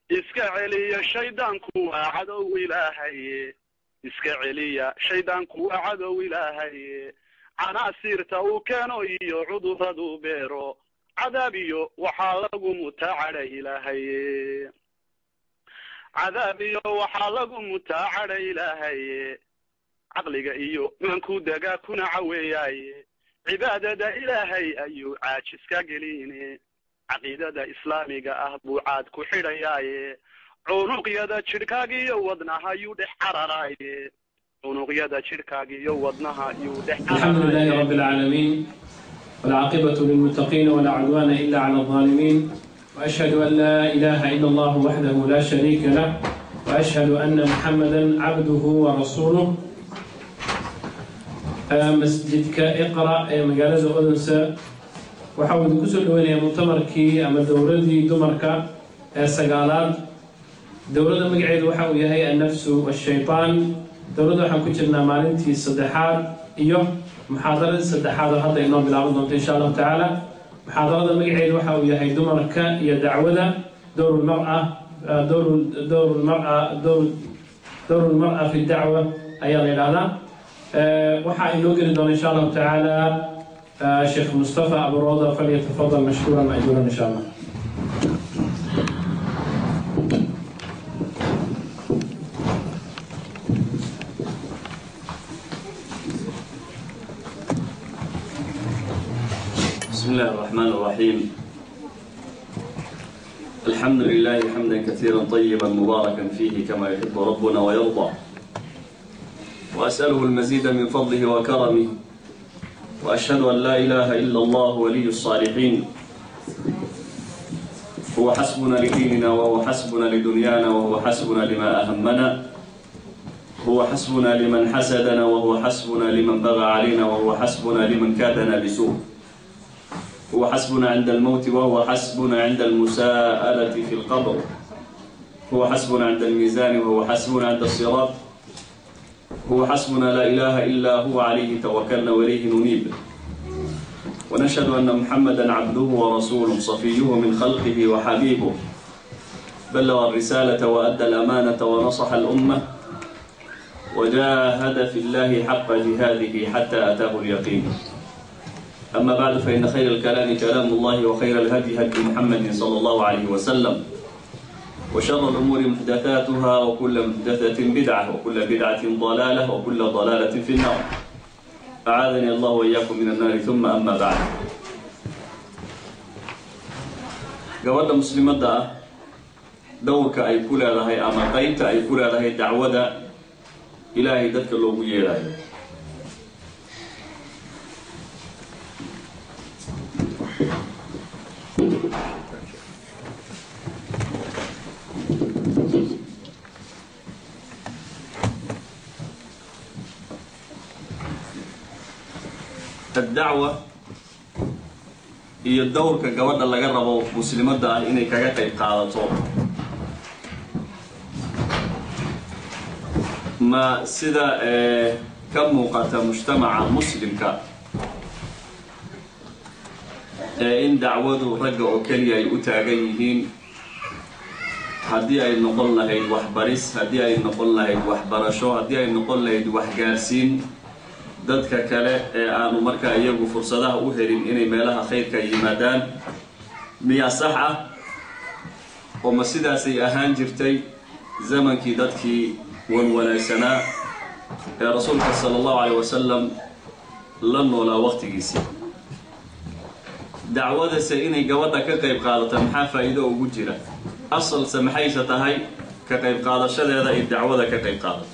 iska celiya shaydaanku waa cadow ilaahaye iska celiya shaydaanku waa cadow ilaahaye canaasiirta uu keeno iyo cuduradu beero cadaab iyo waxaa lagu mutaa cadha ilaahaye cadaab iyo waxaa lagu mutaa cadha ilaahaye caqliga iyo maanku dagaa kuna caweeyaaye cibaadada ilaahay ayuu caajis ka geline caqiidada islaamiga ah buu caad ku xidhayaaye cunuqyada jidhkaaga iyo wadnaha yuu dhex cararaaye cunuqyada jidhkaaga iyo wadnaha yuu dhex الحمد لله رب العالمين والعاقبة للمتقين ولا عدوان إلا على الظالمين وأشهد أن لا إله إلا الله وحده لا شريك له وأشهد أن محمدا عبده ورسوله آه، مسجدك اقرأ آه، مقالة أودنسا وحاول كسر وين مؤتمركي أما دورتي دمرك آه، سقالات dowladda magaceedu waxa uu yahay annafsu washaytaan dowladda waxaan ku jirnaa maalintii saddexaad iyo muxaadaradii saddexaad oo hadda inoo bilaaban doonto insha allahu tacaala muxaadarada magaceedu waxa uu yahay dumarka iyo dacwada dowrulmara dowrulmara dowrulmara fi dacwa ayaa la yidhahdaa waxaa inoo geli doona insha allahu tacaala sheekh mustafa aburooda falyatafadal mashkuuran majuuran insha allah بسم الله الرحمن الرحيم الحمد لله حمدا كثيرا طيبا مباركا فيه كما يحب ربنا ويرضى وأسأله المزيد من فضله وكرمه وأشهد أن لا إله إلا الله ولي الصالحين هو حسبنا لديننا وهو حسبنا لدنيانا وهو حسبنا لما أهمنا هو حسبنا لمن حسدنا وهو حسبنا لمن بغى علينا وهو حسبنا لمن كادنا بسوء هو حسبنا عند الموت وهو حسبنا عند المساءلة في القبر هو حسبنا عند الميزان وهو حسبنا عند الصراط هو حسبنا لا إله إلا هو عليه توكلنا وإليه ننيب ونشهد أن محمدا عبده ورسوله صفيه من خلقه وحبيبه بلغ الرسالة وأدى الأمانة ونصح الأمة وجاهد في الله حق جهاده حتى أتاه اليقين أما بعد فإن خير الكلام كلام الله وخير الهدي هدي محمد صلى الله عليه وسلم وشر الأمور محدثاتها وكل محدثة بدعة وكل بدعة ضلالة وكل ضلالة في النار أعاذني الله وإياكم من النار ثم أما بعد gabadha muslimadda ah dowrka ay ku leedahay ama qaybta ay ku leedahay dacwada ilaahay dadka loogu yeedhayo addacwa iyo dowrka gabadha laga rabo muslimadda ah inay kaga qayb qaadato ma sida ee ka muuqata mujtamaca muslimka ee in dacwadu ragga oo keliya ay u taagan yihiin haddii ay noqon lahayd waxbaris haddii ay noqon lahayd waxbarasho haddii ay noqon lahayd waxgaarsiin dadka kale ee aanu markaa iyagu fursadaha u helin inay meelaha khayrka yimaadaan miyaa sax ah oo ma sidaasay ahaan jirtay zamankii dadkii wanwanaagsanaa ee rasuulka sala allahu caleyh wasalam la noolaa waqtigiisii dacwadase inay gabadha ka qayb qaadato maxaa faa'iido ugu jira asalse maxayse tahay ka qayb qaadashadeeda ay dacwada ka qayb qaadato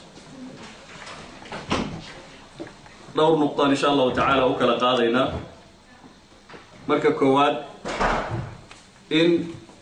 dhowr nuqtaan insha allahu tacaala u kala qaadaynaa marka koowaad in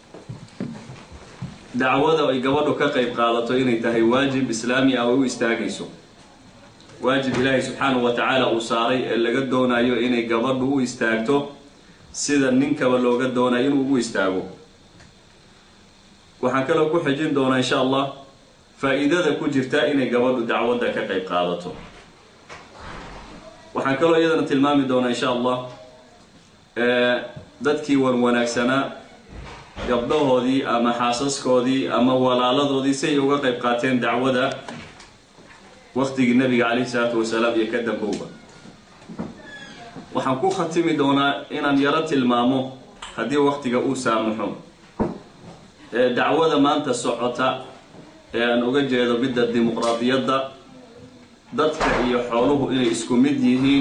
dacwada ay gabadhu ka qayb qaadato inay tahay waajib islaami ah oo u istaagayso waajib ilaahay subxaanahu wa tacaala uu saaray ee laga doonayo inay gabadhu u istaagto sida ninkaba looga doonayo inuu ugu istaago waxaan kaloo ku xijin doonaa insha allah faa'iidada ku jirta inay gabadhu dacwadda ka qayb qaadato waxaan kaloo iyadana tilmaami doonaa insha allah dadkii wan wanaagsanaa gabdhahoodii ama xaasaskoodii ama walaaladoodii si ay uga qayb qaateen dacwada waktigii nabiga calayhi salaatu wasalaam iyo ka dambowba waxaan ku khatimi doonaa inaan yaro tilmaamo haddii waktiga uu saamaxo ee dacwada maanta socota ee aan uga jeedo midda dimuqraadiyadda dadka iyo xooluhu inay isku mid yihiin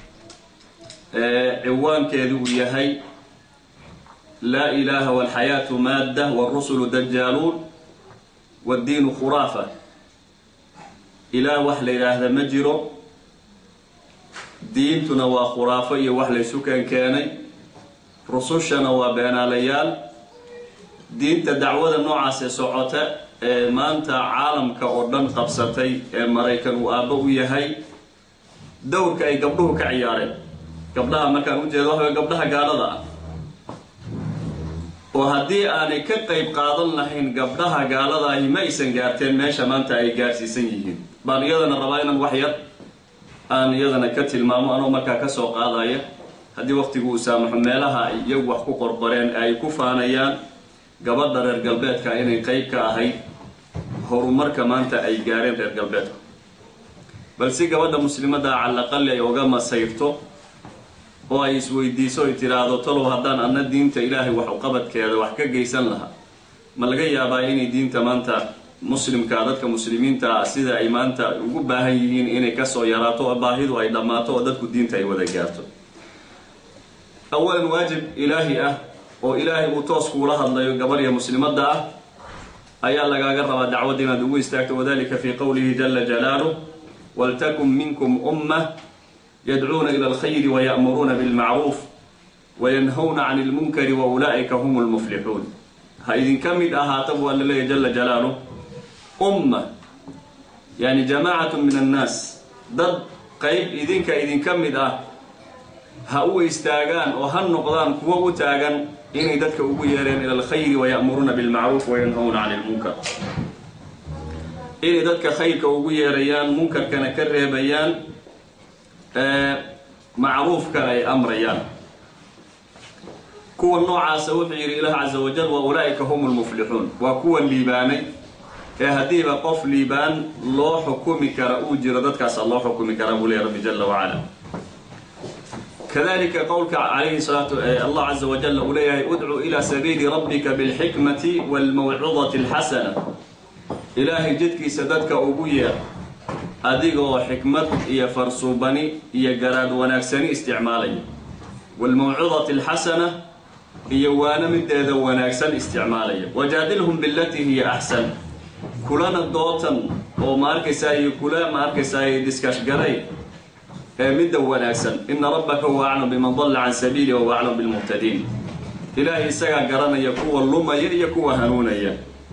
ciwaankeedu uu yahay laa ilaaha walxayaatu maadda wاrusulu dajaaluun wاddiinu khuraafa ilaah wax la yidhaahda ma jiro diintuna waa khuraafo iyo wax laysu keenkeenay rusushana waa beenaalayaal diinta dacwada noocaasee socota ee maanta caalamka oo dhan qabsatay ee maraykan uu aabbo u yahay dowrka ay gabdhuhu ka ciyaareen gabdhaha markaan ujeedo waxaway gabdhaha gaalada ah oo haddii aanay ka qayb qaadan lahayn gabdhaha gaaladaahi ma aysan gaarteen meesha maanta ay gaarsiisan yihiin baan iyadana rabaa inaan wax yar aan iyadana ka tilmaamo anoo markaa ka soo qaadaya haddii waktigu uu saamaxo meelaha ay iyagu wax ku qorqoreen ay ku faanayaan gabadha reer galbeedka inay qayb ka ahayd horumarka maanta ay gaareen reer galbeedka bal si gabadha muslimadda calaqali ay oga masayrto oo ay isweydiiso ay tidhaahdo talow haddaan adna diinta ilaahay wax uqabadkeeda wax ka geysan lahaa ma laga yaabaa inay diinta maanta muslimka dadka muslimiinta ah sida ay maanta ugu baahan yihiin inay kasoo yaraato oo baahidu ay dhammaato oo dadku diinta ay wada gaarto awalan waajib ilaahi ah oo ilaahay uu toos kuula hadlayo gabarya muslimadda ah ayaa lagaaga rabaa dacwadda inaad ugu istaagto wadalika fii qowlihi jala jalaaluh waltakun minkum ummah yadcuuna ila alkhayri waya'muruuna bilmacruuf wayanhawna can ilmunkari wa ulaa'ika hum lmuflixuun ha idinka mid ahaataba waa la leeyahy jala jalaaluh umma yani jamaacatu min annaas dad qayb idinka idinka mid ah ha u istaagaan oo ha noqdaan kuwo u taagan inay dadka ugu yeereen ila alkhayri waya'muruuna bilmacruuf wayanhawna can ilmunkar inay dadka khayrka ugu yeerayaan munkarkana ka reebayaan macruufkana ay amrayaan kuwa noocaasa wuxuu yidhi ilaah caza wajal wa ulaa'ika hum lmuflixuun waa kuwa liibaanay ee haddiiba qof liibaan loo xukumi kara uu jiro dadkaasa loo xukumi karaa buu leeya rabbi jala wacala kadalika qowlka calayhi salaatu allah caza wajal uu leeyahay udcu ila sabiili rabbika bilxikmati waalmawcidati alxasana ilaahay jidkiisa dadka ugu yeer adigoo xikmad iyo farsuubani iyo garaad wanaagsani isticmaalaya waalmawcidati alxasana iyo waana mideeda wanaagsan isticmaalaya wajaadilhum bilatii hiya axsan kulana dootan oo ma arkaysaay kula ma arkaysaay diskashgalay ee midda wanaagsan ina rabbaka huwa aclam biman dalla can sabiili wahuwa aclam bilmuhtadiin ilaahay isagaa garanaya kuwa lumaya iyo kuwa hanuunaya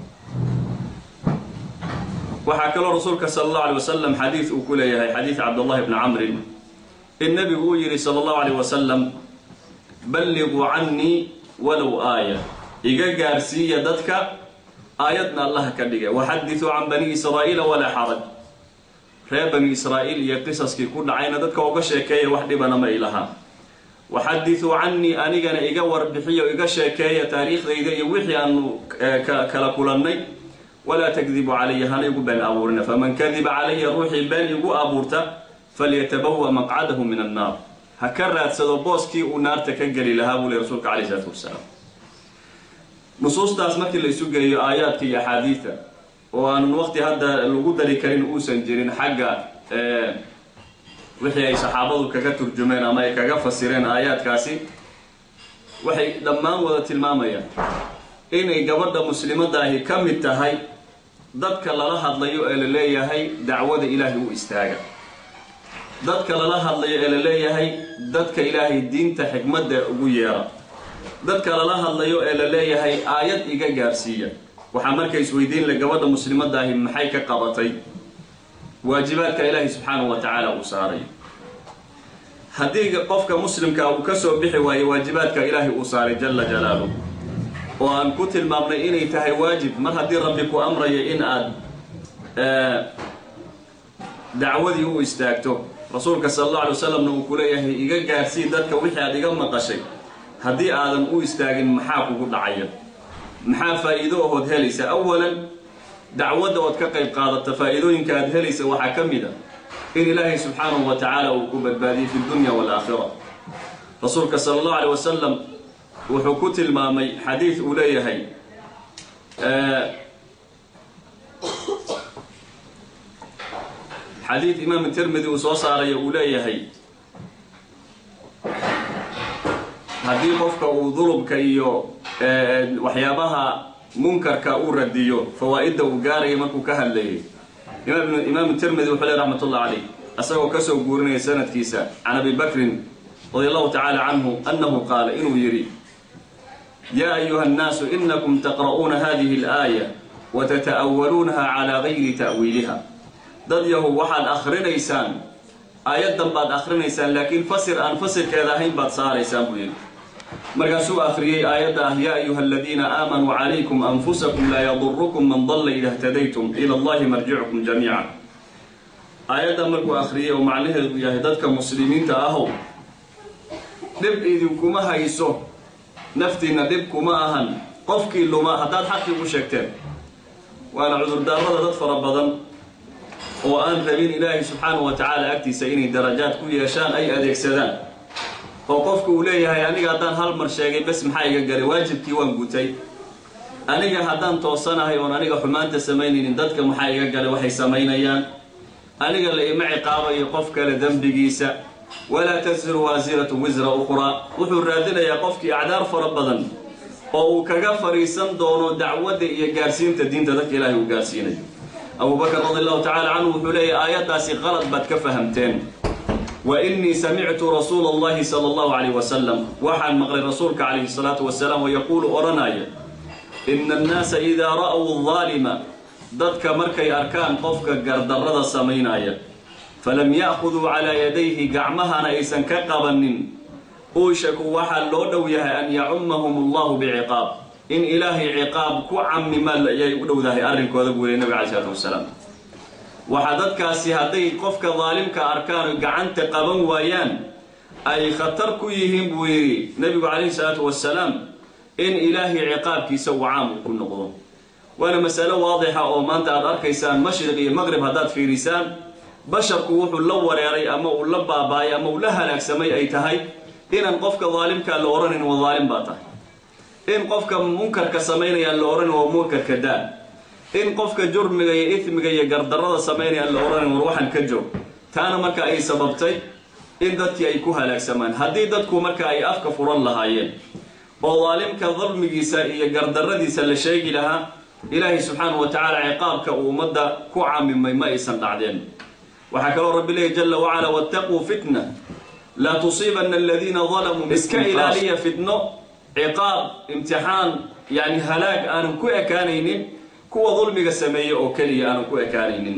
waxaa kaloo rasuulka sala allahu alay wasalam xadiid uu ku leeyahay xadiid cabdullahi bni camrin in nebigu uu yidhi sala allahu alayh wasalam balliquu cannii walow aaya iga gaarsiiya dadka aayadna allaha ka dhigay waxadiduu can bani israa'iila walaa xaraj reer bani israa'iil iyo qisaskii ku dhacayna dadka uga sheekeeya wax dhibana ma ilahaa waxadiduu cannii anigana iga warbixiyo iga sheekeeya taariikhdayda iyo wixii aanu kala kulannay walaa takdibu calaya hana igu been abuurina faman kadiba calaya ruuxii been igu abuurta falyatabawa maqcadahu min annaar ha ka raadsado booskii uu naarta ka geli lahaa buu le rasuulka calayh isalaatu wasalaam nusuustaas markii la isu geeyo aayaadka iyo axaadiida oo aanan waqti hadda lagu dari karin uusan jirin xagga wixii ay saxaabadu kaga turjumeen ama ay kaga fasireen aayaadkaasi waxay dhammaan wada tilmaamayaan inay gabadha muslimadaahi ka mid tahay dadka lala hadlayo ee la leeyahay dacwada ilaahay u istaaga dadka lala hadlayo ee la leeyahay dadka ilaahay diinta xikmadda ugu yeera dadka lala hadlayo ee la leeyahay aayad iga gaarsiiya waxaa marka isweydiin le gabadha muslimadaahi maxay ka qabatay waajibaadka ilaahay subxaanahu wa tacaala uu saaray haddii qofka muslimka uu ka soo bixi waayo waajibaadka ilaahay uu saaray jala jalaaluh oo aan ku tilmaamnay inay tahay waajib mar haddii rabbi ku amrayo in aad dacwadii u istaagto rasuulka sala allahu alay wasalamna uu ku leeyahay iga gaarsii dadka wixii aad iga maqashay haddii aadan u istaagin maxaa kugu dhacaya maxaa faa'iido ahood helaysa awalan dacwadda ood ka qayb qaadata faa'iidooyinka aad helaysa waxaa ka mid a in ilaahay subxaanahu wa tacaala uu ku badbaadiyey fi dunya waalaakhira rasuulka sala allahu alay wasalam wuxuu ku tilmaamay xadiid uu leeyahay xadiid imaam tirmidi uu soo saarayo uu leeyahay haddii qofka uu dulubka iyo waxyaabaha munkarka uu radiyo fawaa'idda uu gaaraya markuu ka hadlayay imaam tirmidi wuxuu ley raxmat ullah calayh asagoo kasoo guurinaya sanadkiisa can abi bakrin radi allahu tacaala canhu annahu qaala inuu yidhi yaa ayuha annaasu inakum taqra'uuna hadihi alaaya wa tata'awaluunaha calaa gayri ta'wiiliha dad yahow waxaad akhrinaysaan aayaddan baad akhrinaysaan laakiin fasir aan fasirkeeda ahayn baad saaraysaan buu yidhi markaasuu akhriyey aayadda ah yaa ayuha aladiina aamanuu calaykum anfusakum laa yadurukum man dalla ida htadaytum ila allahi marjicukum jamiica aayadda markuu akhriyey oo macnaheedu yahay dadka muslimiinta ahow dhib idinkuma hayso naftiinna dhib kuma ahan qofkii luma haddaad xaqii u sheegteen waana cudurdaarada dad fara badan oo aan rabin ilaahay subxaanahu wa tacaala agtiisa inay darajaad ku yeeshaan ay adeegsadaan oo qofku uu leeyahay aniga haddaan hal mar sheegay bes maxaa iga galay waajibkii waan gutay aniga haddaan toosanahay oon aniga xumaanta samaynaynin dadka maxaa iga galay waxay samaynayaan aniga la ima ciqaabayo qof kale dembigiisa walaa tasiru waasiratun wisra ukhraa wuxuu raadinayaa qofkii acdaar fara badan oo uu kaga fadhiisan doono dacwadda iyo gaarsiinta diinta dadka ilaahay uu gaarsiinayo abubakr radi allahu tacala canhu wuxuu leeyahy aayaddaasi qalad baad ka fahamteen wa innii samictu rasuula allahi sala allahu calayh wasalam waxaan maqlay rasuulka calayhi salaatu wasalaam oo yaquulu odhanaya ina annaasa idaa ra'w daalima dadka markay arkaan qofka gardarrada samaynaya falam ya'khuduu calaa yadayhi gacmahana aysan ka qabanin uushaku waxaa loo dhow yahay an yacummahum allahu biciqaab in ilaahay ciqaab ku camima ayay u dhowdahay arrinkooda buu yidhi nabiga calayi salaatu wasalaam waxaa dadkaasi hadday qofka daalimka arkaan oy gacanta qaban waayaan ay khatar ku yihiin buu yidhi nebigu calayhi salaatu wasalaam in ilaahay ciqaabkiisa uu caam uu ku noqdo waana masalo waadixa oo maanta aad arkaysaan mashriq iyo maqrib haddaad fiirisaan basharku wuxuu la wareeray ama uu la baabaayay ama uu la halaagsamay ay tahay inaan qofka daalimkaa la odhanayn waa daalim baa tahay in qofka munkarka samaynayaan la odhan waa munkarka daa in qofka jurmiga iyo ismiga iyo gardarrada samaynayaan la odhanayn war waxaan ka joog taana marka ay sababtay in dadkii ay ku halaagsamaan haddii dadku marka ay afka furan lahaayeen oo daalimka dulmigiisa iyo gardarradiisa la sheegi lahaa ilaahay subxaanahu wa tacaala ciqaabka uu ummadda ku camimay ma aysan dhacdeen waxaa kaloo rabbi leeyahy jala wacala wattaquu fitna laa tusiibanna aladiina dalamuu iska ilaaliya fitno ciqaab imtixaan yani halaag aanan ku ekaanaynin kuwa dulmiga sameeye oo keliya aanan ku ekaanaynin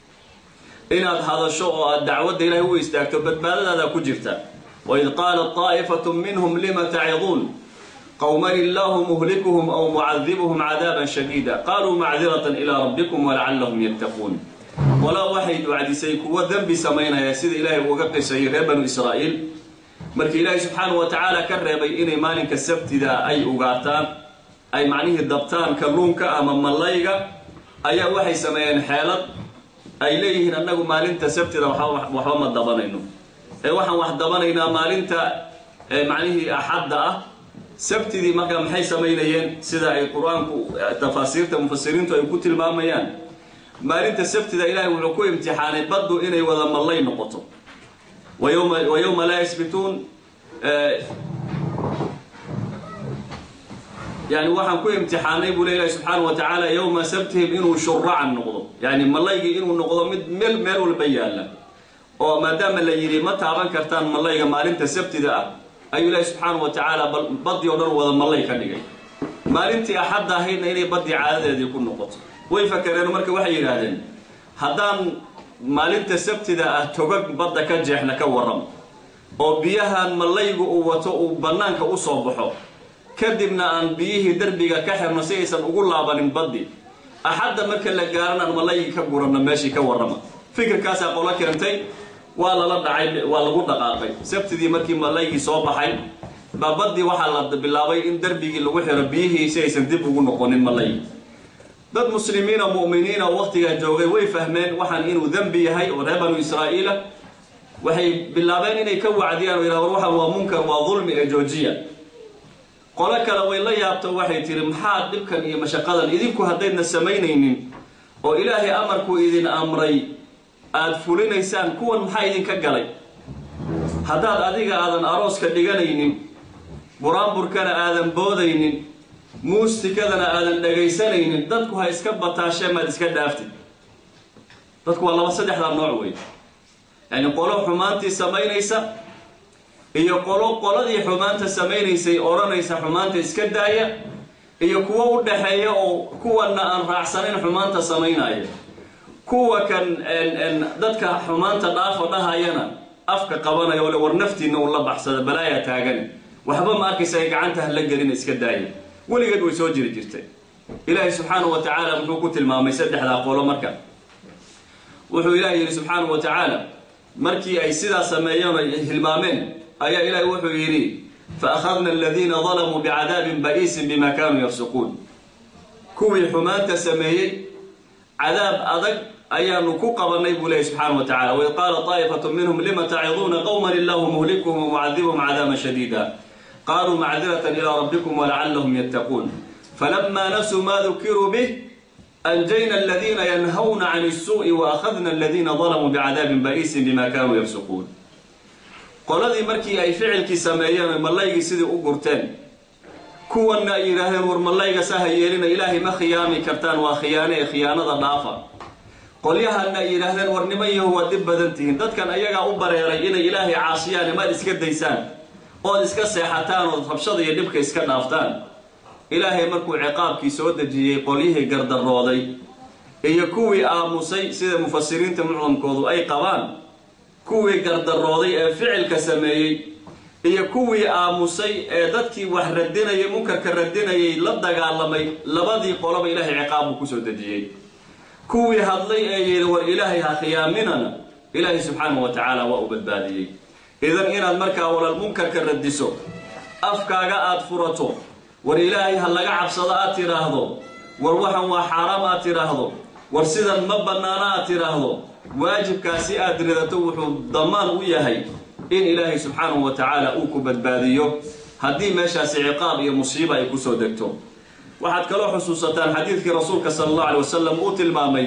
inaad hadasho oo aad dacwadda ilahay u istaagto badbaadadaada ku jirta waid qaalat طaa'ifatu minhum lima taciduun qowman illaahu muhlikuhum aw mucadibuhum cadaaban shadiida qaluu macdiratan ilaa rabbikum walacallahum yattaquun walaa waxay ducdisay kuwa dembi samaynaya sida ilaahay uga qisayay reer banu israa'iil markii ilaahay subxaanahu wa tacaala ka reebay inay maalinka sabtida ay ugaataan ay macnihii dabtaan kalluunka ama mallayga ayaa waxay sameeyeen xeelad ay leeyihiin annagu maalinta sabtida waxba ma dabanayno ee waxaan wax dabanaynaa maalinta macnihii axadda ah sabtidii markaa maxay samaynayeen sida ay qur-aanku tafaasiirta mufasiriintu ay ku tilmaamayaan maalinta sabtida ilaahay wuxuu ku imtixaanay baddu inay wada mallay noqoto wa yowma laa yasbituun yani waxaan ku imtixaanay buu le ilahi subxaana wa tacaala yowma sabtihim inuu shuracan noqdo yani mallaygii inuu noqdo mid meel meel walba yaalla oo maadaama la yidhi ma taaban kartaan mallayga maalinta sabtida ah ayuu ilaahi subxaana wa tacaala badii o dhan wada mallay ka dhigay maalintii axadda ahaydna inay baddii caadadeedii ku noqoto way fakareen marka waxay yidhaahdeen haddaan maalinta sabtida ah togag badda ka jeexna ka warram oo biyahan mallaygu uu wato uu bannaanka u soo baxo kadibna aan biyihii derbiga ka xirno si aysan ugu laabanin baddi axadda marka la gaaran aan mallaygi ka guranno meeshii ka warrama fikirkaasaa qolo keentay waa lala dhacay waa lagu dhaqaaqay sabtidii markii mallaygii soo baxay baa baddii waxaa la bilaabay in darbigii lagu xiro biyihii si aysan dib ugu noqonin malay dad muslimiina mu'miniina oo waqtigaa joogay way fahmeen waxaan inuu dembi yahay oo reer banu israa'iila waxay bilaabeen inay ka wacdiyaan oo yidhaha war waxaan waa munkar waa dulmi ee joojiya qolo kale way la yaabto waxay tihi maxaa dhibkan iyo mashaqadan idinku haddaydna samaynaynin oo ilaahay amarkuu idin amray aada fulinaysaan kuwan maxaa idinka galay haddaad adiga aadan arooska dhiganaynin buraanburkana aadan boodaynin muusikadana aadan dhagaysanaynin dadku ha iska bataashee maad iska dhaaftid dadku waa laba saddexdaa nooc wey yacni qolo xumaantii samaynaysa iyo qolo qoladii xumaanta samaynaysay odhanaysa xumaanta iska daaya iyo kuwo u dhaxeeya oo kuwanna aan raacsanayn xumaanta samaynaya kuwa kan dadka xumaanta dhaafa dhahayana afka qabanaya oo le war naftiinna uu la baxsada balaaya taagani waxba ma arkaysa ay gacanta hala gelina iska daaya weligeed way soo jiri jirtay ilaahay subxaanahu wa tacaala muxuu ku tilmaamay saddexdaa qolo marka wuxuu ilahay yidhi subxaanahu wa tacaala markii ay sidaa sameeyeen ay hilmaameen ayaa ilaahay wuxuu yidhi faakhadna aladiina dalamuu bicadaabin ba'iisin bima kaanuu yafsuquun kuwii xumaanta sameeyey cadaab adag ayaanu ku qabanay buu leeyahy subxaana wa tacala waid qaala taa'ifatu minhum lima taciduuna qowman illahu muhlikuhum wamucadibuhum cadaaban shadiida qaluu macdiratan ilaa rabbikum walacallahum yattaquun falama nasuu ma dukiruu bih anjayna aladiina yanhawna can isuu'i waakhadna aladiina dalamuu bicadaabin ba'iisin bima kaanuu yafsuquun qoladii markii ay ficilkii sameeyeen mallaygii sidii u gurteen kuwanna ay yidhaahdeen war mallayga saha yeelina ilaahay ma khiyaami kartaan waa khiyaane ee khiyaanada dhaafa qolyahanna ay yidhaahdeen war niman yahu waa dhib badan tihiin dadkan ayagaa u bareeray inay ilaahay caasiyaan imaad iska daysaan ood iska seexataan ood rabshada iyo dhibka iska dhaaftaan ilaahay markuu ciqaabkii soo dejiyey qolyihii gardarooday iyo kuwii aamusay sida mufasiriinta mucdamkoodu ay qabaan kuwii gardarooday ee ficilka sameeyey iyo kuwii aamusay ee dadkii wax radinayay munkarka radinayay la dagaalamay labadii qoloba ilaahay ciqaabbuu kusoo dejiyey kuwii hadlay ee yidhi war ilaahay ha khiyaaminana ilaahay subxaanahu wa tacaala waa u badbaadiyey idan inaad markaa walal munkarka radiso afkaaga aad furato war ilaahay ha laga cabsado aad tidhaahdo war waxan waa xaaraam aad tidhaahdo war sidan ma bannaano aad tidhaahdo waajibkaasi aad ridato wuxuu damaan u yahay in ilaahay subxaanahu wa tacaala uu ku badbaadiyo haddii meeshaasi ciqaab iyo musiiba ay kusoo degto waxaad kaloo xusuusataan xadiidkii rasuulka sala allahu alay wasalam uu tilmaamay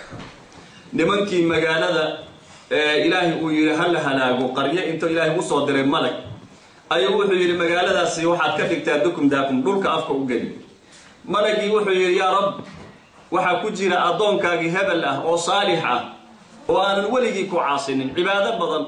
nimankii magaalada ee ilaahay uu yidhi ha la halaago qaryo intuu ilaahay usoo diray malag ayuu wuxuu yidhi magaaladaasi waxaad ka dhigtaa dukum daakum dhulka afka u geli malagii wuxuu yidhi yaa rab waxaa ku jira addoonkaagii hebel ah oo saalix ah oo aanan weligii ku caasinin cibaado badan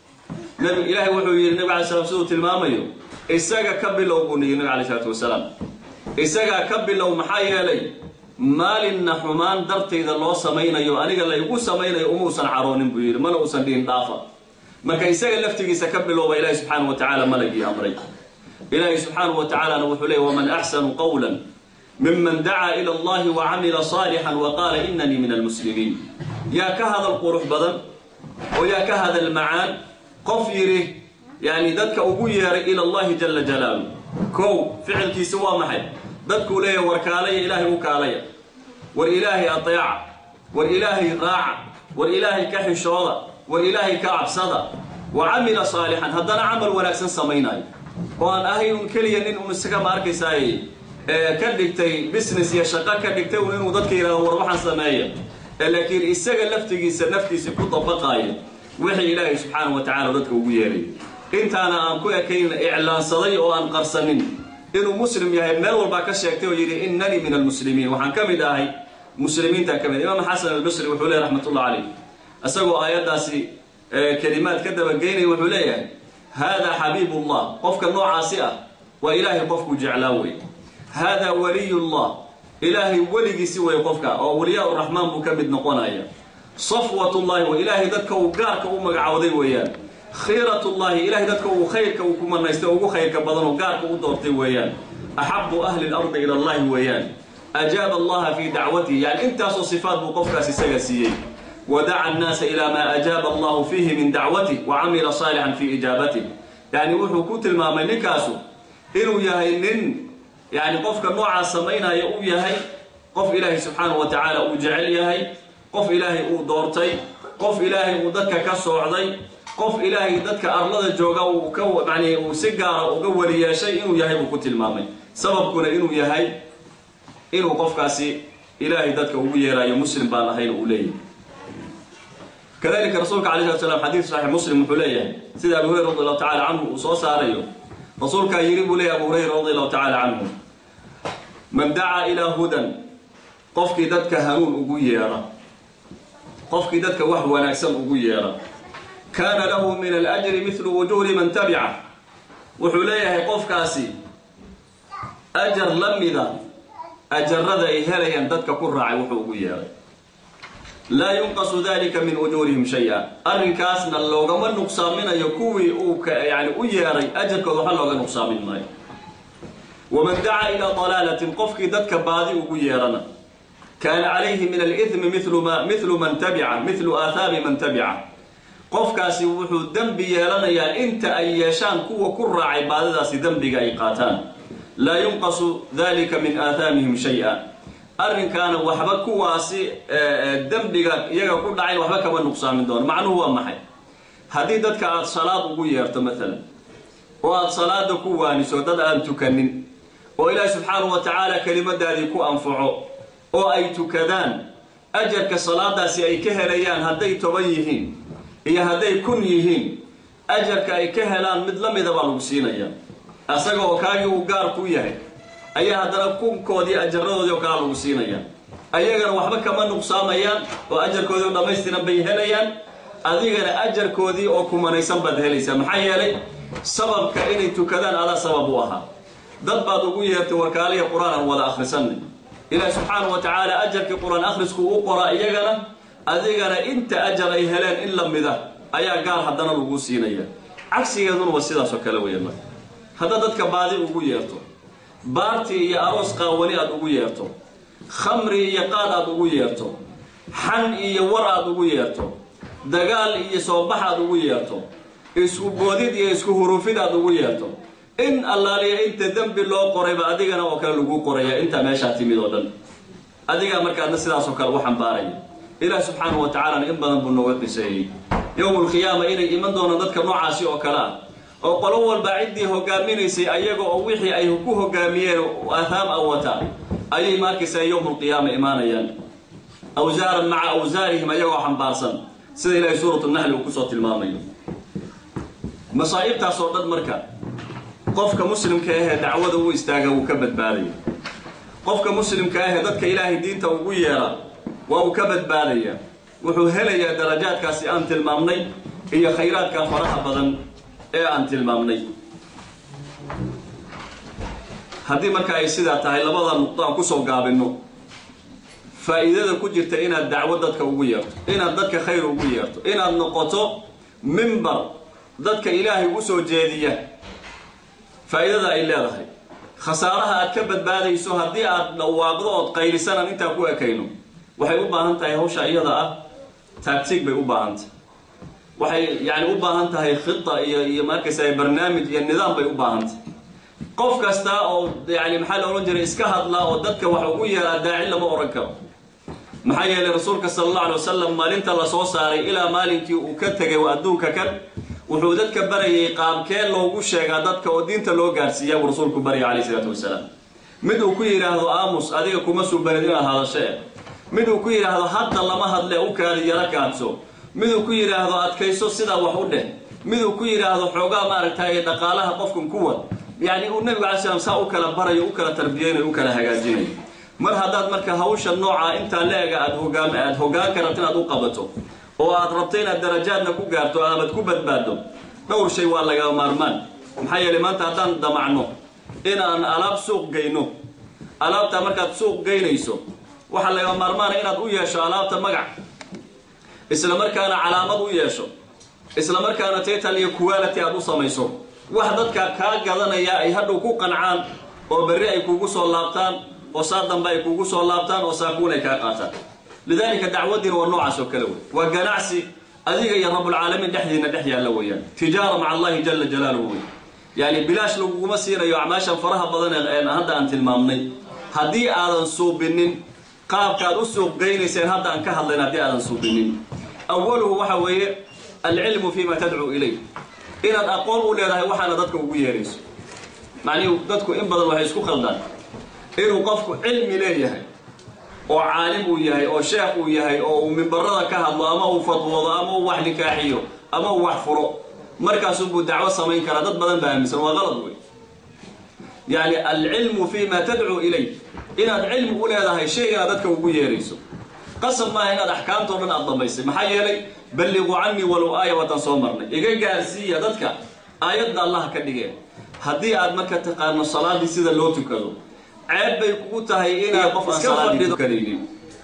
nabi ilaahay wuxuu yidhi nabi alay slam siduu tilmaamayo isaga ka bilow buu yidhi nabi alay isalaatu wasalaam isagaa ka bilow maxaa yeelay maalinna xumaan dartayda loo samaynayo aniga laygu samaynayo umuusan caroonin buu yidhi mana uusan dhihin dhaafa marka isaga laftigiisa ka bilowba ilaahi subxaanahu wa tacaala malagii amray ilaahi subxaanahu wa tacaalana wuxuu leeyay waman axsanu qawlan miman dacaa ila allahi wa camila saalixan wa qaala inanii min almuslimiin yaa ka hadal qurux badan oo yaa ka hadal macaan qof yidhi yani dadka ugu yeeray ila allahi jala jalaalu kow ficilkiisi waa maxay dadkuu leeyahay war kaalaya ilaahay u kaalaya war ilaahay ateeca war ilaahay raaca war ilaahay ka xishooda war ilaahay ka cabsada wa camila saalixan haddana camal wanaagsan samaynayo oo aan ahay un keliya nin un isaga ma arkaysaay ka dhigtay business iyo shaqo ka dhigtay un inuu dadka yidhahdo war waxaan sameeya laakiin isaga laftigiisa naftiisa ku dabaqaayo wixii ilaahay subxaanahu wa tacala dadka ugu yeeray intaana aan ku ekayn iclaansaday oo aan qarsanin inuu muslim yahay meel walbaa ka sheegtay oo yidhi inanii min almuslimiin waxaan ka mid ahay muslimiintaan ka mid imaam xasan albasri wuxuu leeyahy raxmatullah calayh isagoo aayaddaasi kelimaad ka dabageynaya wuxuu leeyahay haadaa xabiibullah qofka noocaasi ah waa ilaahay qofkuu jeclaa wey haadaa waliyullah ilaahay weligiisi wey qofka oo waliyaa uraxmaan buu ka mid noqonaya safwatullahi wa ilaahay dadka uu gaarka u magacawday weeyaan khiiratullahi ilaahay dadka uu khayrka uu ku manaystay ugu khayrka badan oo gaarka u doortay weeyaan axabu ahli lardi ila allahi weeyaan ajaaba allaha fii dacwatihi yani intaasoo sifaat buu qofkaas isaga siiyey wadaca annaasa ilaa maa ajaaba allahu fiihi min dacwatih wa camila saalixan fii ijaabatih yani wuxuu ku tilmaamay ninkaasu inuu yahay nin yani qofka noocaas samaynaya uu yahay qof ilaahay subxaanahu wa tacaala uu jecel yahay qof ilaahay uu doortay qof ilaahay uu dadka ka soocday qof ilaahay dadka arlada jooga uu ka yani uu si gaara uga weli yeeshay inuu yahay buu ku tilmaamay sababkuna inuu yahay inuu qofkaasi ilaahay dadka ugu yeeraayo muslim baan ahayn uu leeyahay kadalika rasuulka alay slat slam xadiid saxiix muslim wuxuu leeyahay sida abu hurayra radi allahu tacala canhu uu soo saarayo rasuulkaa yidhi buu leeyahy abu hurayra radi allahu tacala canhu man dacaa ilaa hudan qofkii dadka hanuun ugu yeedha qofkii dadka wax wanaagsan ugu yeedha kaana lahu min alajri midlu wujuuri man tabica wuxuu leeyahay qofkaasi ajar la mida ajarada ay helayaan dadka ku raacay wuxuu ugu yeedhay laa yunqasu dalika min ujuurihim shay-a arrinkaasna loogama nuqsaaminayo kuwii uu yani u yeedhay ajarkooda waxa looga nuqsaamin maayo waman dacaa ilaa dalaalatin qofkii dadka baadi ugu yeedhana kaana calayhi min alidmi milu man tabica milu aahaabi man tabica qofkaasi wuxuu dembi yeelanayaa inta ay yeeshaan kuwa ku raacay baadidaasi dembiga ay qaataan laa yunqasu dalika min aathaamihim shay-a arrinkaana waxba kuwaasi dembiga iyaga ku dhacayn waxba kama nuqsaamin doono macnuhu waa maxay haddii dadka aada salaad ugu yeerto maalan oo aada salaada ku waaniso dad aan tukanin oo ilaahi subxaanahu wa tacaala kelimadaadii ku anfaco oo ay tukadaan ajarka salaadaasi ay ka helayaan hadday toban yihiin iyo hadday kun yihiin ajarka ay ka helaan mid la mida baa lagu siinaya asaga oo kaagii uu gaar ku yahay ayaa haddana kunkoodii ajaradoodii oo kalea lagu siinaya ayagana waxba kama nuqsaamayaan oo ajarkoodii oo dhammaystiran bay helayaan adigana ajarkoodii oo kumanaysan baad helaysaa maxaa yeelay sababka inay tukadaan adaa sabab u ahaa dad baad ugu yeertay warkaaliya qur-aan aan wada akhrisanay ilaahi subxaanahu wa tacaala ajarkii qur-aan akhrisku u qoraa iyagana adigana inta ajar ay heleen in la mida ayaa gaar haddana lagu siinaya cagsigeeduna waa sidaasoo kale weya marka haddaad dadka baadi ugu yeerto baarti iyo aroos qaawani aad ugu yeerto khamri iyo qaad aad ugu yeerto xan iyo war aad ugu yeerto dagaal iyo soobax aad ugu yeerto isku boodid iyo isku hurufid aad ugu yeerto in allaaliya inta dembi loo qorayba adigana oo kale lagu qoraya intaa meeshaa timid oo dhan adigaa markaadna sidaasoo kale u xambaaraya ilaah subxaanahu wa tacaalana in badan buu nooga qiseeyey yowmulqiyaama inay iman doonaan dadka noocaasi oo kale ah oo qolo walba ciddii hogaaminaysay ayaga oo wixii ay ku hogaamiyeen aathaam a wataa ayay markaysaa yowmulqiyaama imaanayaan awsaaran maca awsaarihim ayagoo xambaarsan sida ilaahay suuratu naxli uu kusoo tilmaamayo masaa'ibtaas oo dhan marka qofka muslimka ahee dacwada u istaaga wuu ka badbaadaya qofka muslimka ahee dadka ilaahay diinta ugu yeera waa uu ka badbaadaya wuxuu helayaa darajaadkaasi aan tilmaamnay iyo khayraadka faraha badan ee aan tilmaamnay haddii marka ay sidaa tahay labada nuqdo aan kusoo gaabinno faa'iidada ku jirta inaad dacwo dadka ugu yeerto inaad dadka khayr ugu yeerto inaad noqoto mimbar dadka ilaahay u soo jeediya faa'iidada ay leedahay khasaaraha aad ka badbaadayso haddii aad dhawaaqdo ood qaylisanaan intaa ku ekayno waxay u baahan tahay hawsha iyada ah taagtiig bay u baahan tahay waxay yani u baahan tahay khita iyo iyo markaysa barnaamij iyo nidaam bay u baahan tahay qof kasta oo yani maxaa la odhan jiray iska hadlaa oo dadka wax ugu yeeraa daaci lama ohan karo maxaa yeelay rasuulka sala allahu alay wasalam maalinta la soo saaray ilaa maalinkii uu ka tegay adduunka kan wuxuu dadka barayay qaabkee loogu sheegaa dadka oo diinta loo gaarsiiyaa buu rasuulku baryay calayh isalaatu wasalaam mid uu ku yidhaahdo aamus adiga kuma subanid inaad hadasho eh mid uu ku yidhaahdo hadda lama hadle u kaadi yaro kaadso mid uu ku yidhaahdo adkayso sidaa wax u dheh mid uu ku yidhaahdo xoogaa maaragtay dhaqaalaha qofkan kuwa yacni uu nebigu alay slam saa u kala barayo u kala tarbiyeynayo u kala hagaajinayo mar haddaad marka hawsha noocaa intaa le-ega aad hogaam aad hogaanka rabto inaad u qabato oo aad rabto inaad darajaadna ku gaarto aabad ku badbaaddo dhowr shay waa laga maarmaan maxaa yeelay maanta haddaan damacno inaan alaab suuq geyno alaabtaa markaad suuq geynayso waxaa laga maarmaana inaad u yeesho alaabta magac isla markaana calaamad u yeesho isla markaana tital iyo quality aad u samayso wax dadka kaa gadanaya ay hadhow ku qancaan oo berri ay kugu soo laabtaan oo saa dambe ay kugu soo laabtaan oo saakuun ay kaa qaataan lidaalika dacwadiina waa noocaas oo kale wey waa ganacsi adiga iyo rabbulcaalamiin dhexdiina dhex yaalla weeyaan tijaara maca allahi jala jalaaluhu wey yani bilaash laguguma siinayo acmaashan faraha badan ee hadda aan tilmaamnay haddii aadan suubinin qaabkaad u suuq geynayseen hadda aan ka hadlayn haddii aadan suubinin awaluhu waxa weeye alcilmu fima tadcuu ilay inaad aqoon u leedahay waxaana dadka ugu yeerayso macnihi dadku in badan waxay isku khaldaan inuu qofku cilmi leeyahay oo caalim uu yahay oo sheekh uu yahay oo uu mimbarada ka hadlo ama uu fatwoodo ama uu wax nikaaxiyo ama uu wax furo markaasuunbuu dacwo samayn karaa dad badan baa aaminsan waa qalad wey yani alcilmu fi ma tadcuu ilay inaad cilmi u leedahay shaygana dadka ugu yeerayso qasab maaha inaad axkaamtao dhan aad dhammaysay maxaa yeelay balliquu canii walow aaya waatan soo marnay iga gaarsiiya dadka aayadda allaha ka dhigeen haddii aad marka taqaano salaadii sida loo tukado ceeb bay kugu tahay inaad qof aan salaadii tukanaynin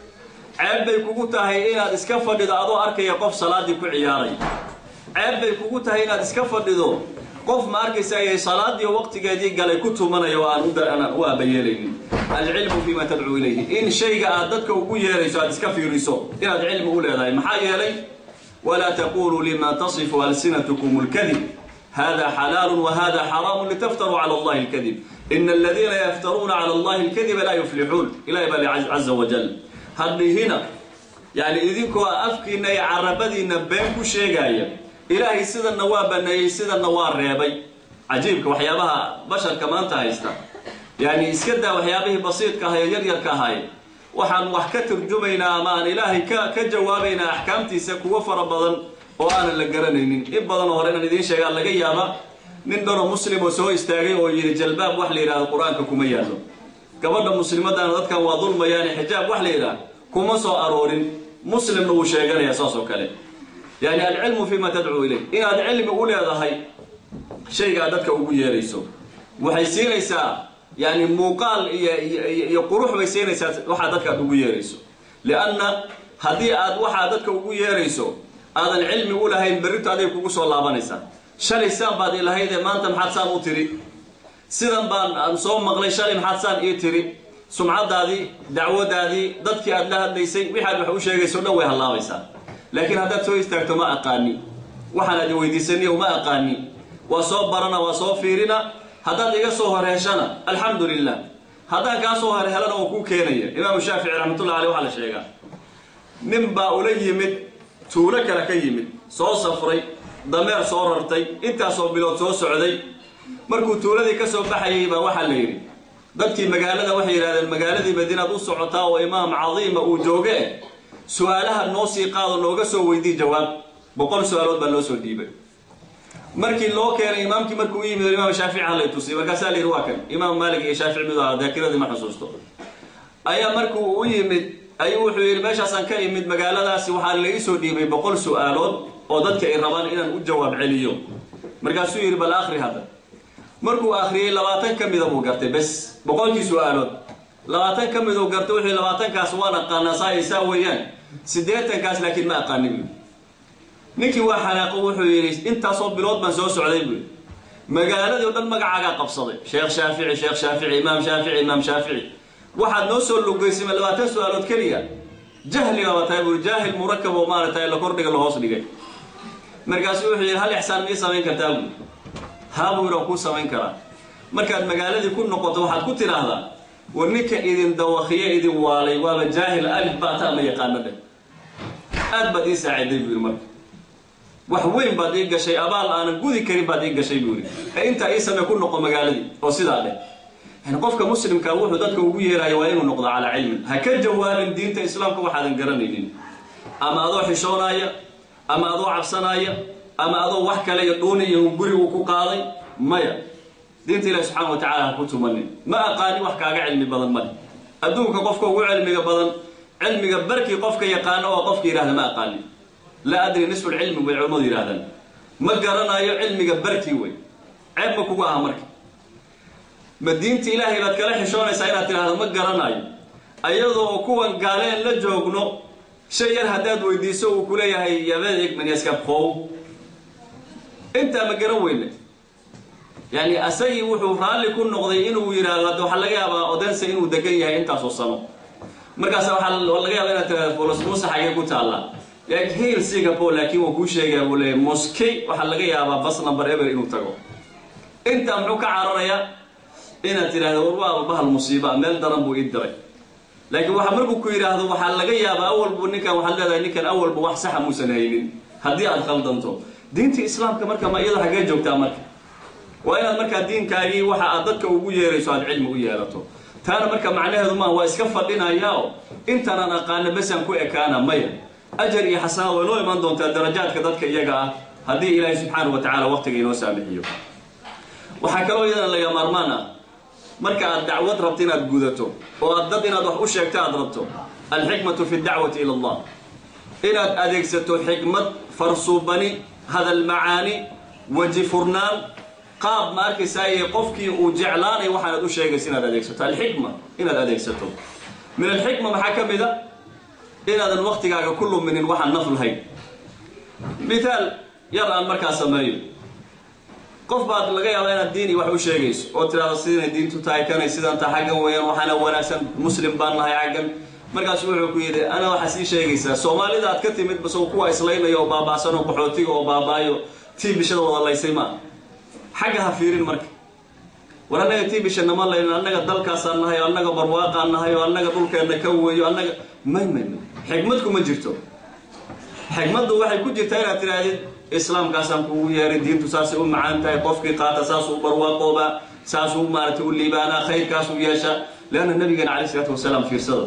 ceeb bay kugu tahay inaad iska fadhido adoo arkaya qof salaadii ku ciyaaray ceeb bay kugu tahay inaad iska fadhido qof ma arkaysa ayay salaadii waqtigeedii galay ku tumanaya oo aan u aabayeelaynin alcilmu fima tadcuu ilayhi in shayga aad dadka ugu yeerayso aad iska fiiriso inaad cilmi u leedahay maxaa yeelay walaa taquluu lima tasifu alsinatkum اlkadib hada xalaalu wahada xaraamu litaftaruu cala allahi اlkadib ina aladiina yaftaruuna cala allahi اlkadiba laa yuflixuun ilahi baa li caza wajal hadhihina yani idinkoo afkiina iyo carabadiina been ku sheegaya ilaahay sidanna waa baneeyey sidanna waa reebay cajiibka waxyaabaha basharka maanta haysta yani iska daa waxyaabihii basiidka ahay ee yaryarka ahay waxaan wax ka turjumaynaa ama aan ilaahay ka ka jawaabaynaa axkaamtiisa kuwo fara badan oo aanan la garanaynin in badanoo hore inaan idiin sheegaa laga yaaba nin dhanoo muslim oo soo istaagay oo yidhi jalbaab wax la yidhahdo qur-aanka kuma yaallo gabadha muslimadaana dadkan waa dulmayaane xijaab wax la yidhaah kuma soo aroorin muslimna wuu sheeganaya saas oo kale yani alcilmu fima tadcuu ilayh inaad cilmi u leedahay shayga aad dadka ugu yeerayso waxay siinaysaa yani muuqaal iyo iyo qurux bay siinaysaa waxaa dadka aad ugu yeerayso lianna haddii aad waxaa dadka ugu yeerayso aadan cilmi u lahayn berrito aday kugu soo laabanaysaa shalay saan baad ilahaydee maanta maxaad saan u tiri sidan baan aan soo maqlay shalay maxaad saan ii tiri sumcadaadii dacwadaadii dadkii aad la hadlaysay wixaad wax u sheegayso dhan way hallaabaysaa laakiin haddaad soo istaagto ma aqaani waxaan aad weydiisaniyo ma aqaani waa soo barana waa soo fiirina haddaad iga soo hor heshana alxamdu lilah haddaan kaa soo hor helana oo kuu keenaya imaamu shaafici raxmatullah aleh waxaa la sheegaa nin baa ula yimid tuulo kale ka yimid soo safray dameer soo rartay intaasoo bilood soo socday markuu tuuladii ka soo baxayay baa waxaa la yidhi dadkii magaalada waxay yidhahdeen magaaladii madiinaad u socotaa oo imaam cadiima uu jooge su-aalaha noo sii qaado nooga soo weydii jawaab boqol su-aalood baa loo soo dhiibay markii loo keenay imaamkii markuu u yimid imaam shaafici halay tusiyay markaasaa la yidhi waa kan imaam maalik iyo shaafici mid aha daakiradii ma xusuusto ayaa markuu u yimid ayuu wuxuu yidhi meeshaasaan ka imid magaaladaasi waxaa la ii soo dhiibay boqol su-aalood oo dadka ay rabaan inaan u jawaab celiyo markaasuu yidhi bal akri hadda markuu akhriyey labaatan ka mida buu gartay bes boqolkii su-aalood labaatan ka miduu gartay wuxuu labaatankaas waan aqaanaa saa ay saa weeyaan siddeetankaas laakiin ma aqaani buu ninkii waa xanaaqo wuxuu yidhi intaasoo bilood baan soo socday buu magaaladii o dhan magacaagaa qabsaday sheekh shaafici sheekh shaafici imaam shaafici imaam shaafici waxaad noo soo lugaysima labaatan su-aalood keliya jahli baaba tahay buu jaahil murakab oo maaragtay la kordhiga la hoos dhigay markaasuu wuxuu yidhi hal ixsaan mii samayn kartaa buu haa buu yidhi waan kuu samayn karaa markaad magaaladii ku noqoto waxaad ku tidhaahdaa war ninka idin dawakiye idin waalay waaba jaahil alif baata ama yaqaano dheh aad baad ii saaciday buu yidhi marka wax weyn baad ii gashay abaal aanan gudi karin baad ii gashay buu yidhi ee intaa ii samee ku noqo magaaladii oo sidaa dheh yani qofka muslimka wuxuu dadka ugu yeerayo waa inuu noqdo calaa cilmin ha ka jawaabin diinta islaamka waxaadan garanaynin ama adoo xishoonaya ama adoo cabsanaya ama adoo wax kale iyo dhuuni iyo guri uu ku qaaday maya diinta ilahi subxaana wa tacala ha ku tumanin ma aqaani wax kaaga cilmi badan male adduunka qofka ugu cilmiga badan cilmiga barkii qofka yaqaano oo qofka yidhahda ma aqaani laa adri nisfu lcilmi bay culimmadu yidhahdaan ma garanayo cilmiga barkii wey ceeb ma kugu aha marka ma diinta ilaahay baad kala xishoonaysaa inaad tidhahdo ma garanayo ayadoo kuwan gaaleen la joogno shay yar haddaad weydiiso uu ku leeyahay yabeeg manyaskabqow intaa ma garan weyne yani asagii wuxuu raalli ku noqday inuu yidhaahdo hadda waxaa laga yaabaa odense inuu degan yahay intaasoo sano markaas waxaa laga yaaba inaad tirahdo folos muuse xagee ku taalla hiil singapore laakiin waa kuu sheegaa buu leeyahy moskey waxaa laga yaabaa bas number ever inuu tago intaa muxuu ka cararayaa inaad tidhahdo war waaba bahal musiiba meel daran buu ii diray laakiin waxa markuu ku yidhaahdo waxaa laga yaabaa awalbu ninkan waxaad leedahay ninkan awalba wax saxa muusan haynin haddii aad khaldanto diintii islaamka marka ma iyada xaggee joogtaa marka waa inaad markaa diinkaagii waxa aad dadka ugu yeerayso aad cilmi u yeelato taana marka macnaheedu maa waa iska fadhinayaao intaanaan aqaana besaan ku ekaana maya ajar iyo xasanaad way noo imaan doontaa darajaadka dadka iyaga ah haddii ilaahay subxaanahu wa tacala waqtiga inoo saamixiyo waxaa kaloo iyadana laga maarmaan ah marka aad dacwad rabto inaad gudato oo aad dad inaad wax u sheegto aad rabto alxikmatu fi dacwati ila allah inaad adeegsato xikmad farsuubani hadal macaani weji furnaan qaab ma arkaysaay qofkii uu jeclaanay waxaanad u sheegaysa inaad adeegsato alxikma inaad adeegsato min alxikma maxaa ka mid a inaadan waktigaaga ku luminin waxaan naf lahayn mithaal yar aan markaa sameeyo qof baad laga yaabaa inaad diini wax u sheegayso oo tidhahdo sidanay diintu tahay kanay sidan ta xaggan weeyaan waxaana wanaagsan muslim baan nahay xaggan markaasu wuxuu ku yidhi ana waxaa sii sheegaysaa soomaalida aad ka timid bas kuwa islaynaya oo baaba'san oo qaxootiga oo baabaayo tii bishada wada laysay maa xagga ha fiirin marka war annaga tii bisha nama laynin annaga dalkaasaan nahay oo annaga barwaaqaan nahay oo annaga dhulkeenna ka weeyo annaga may may may xikmad kuma jirto xikmaddu waxay ku jirtaa inaad tidhaahdid islaamkaasaan kugu yeeray diintu saasay u macaan tahay qofkii qaata saasuu barwaaqoobaa saasuu maaragtay u liibaanaa khayrkaasuu yeesha leanna nabigeena calay isalaatu wasalaam fiirsada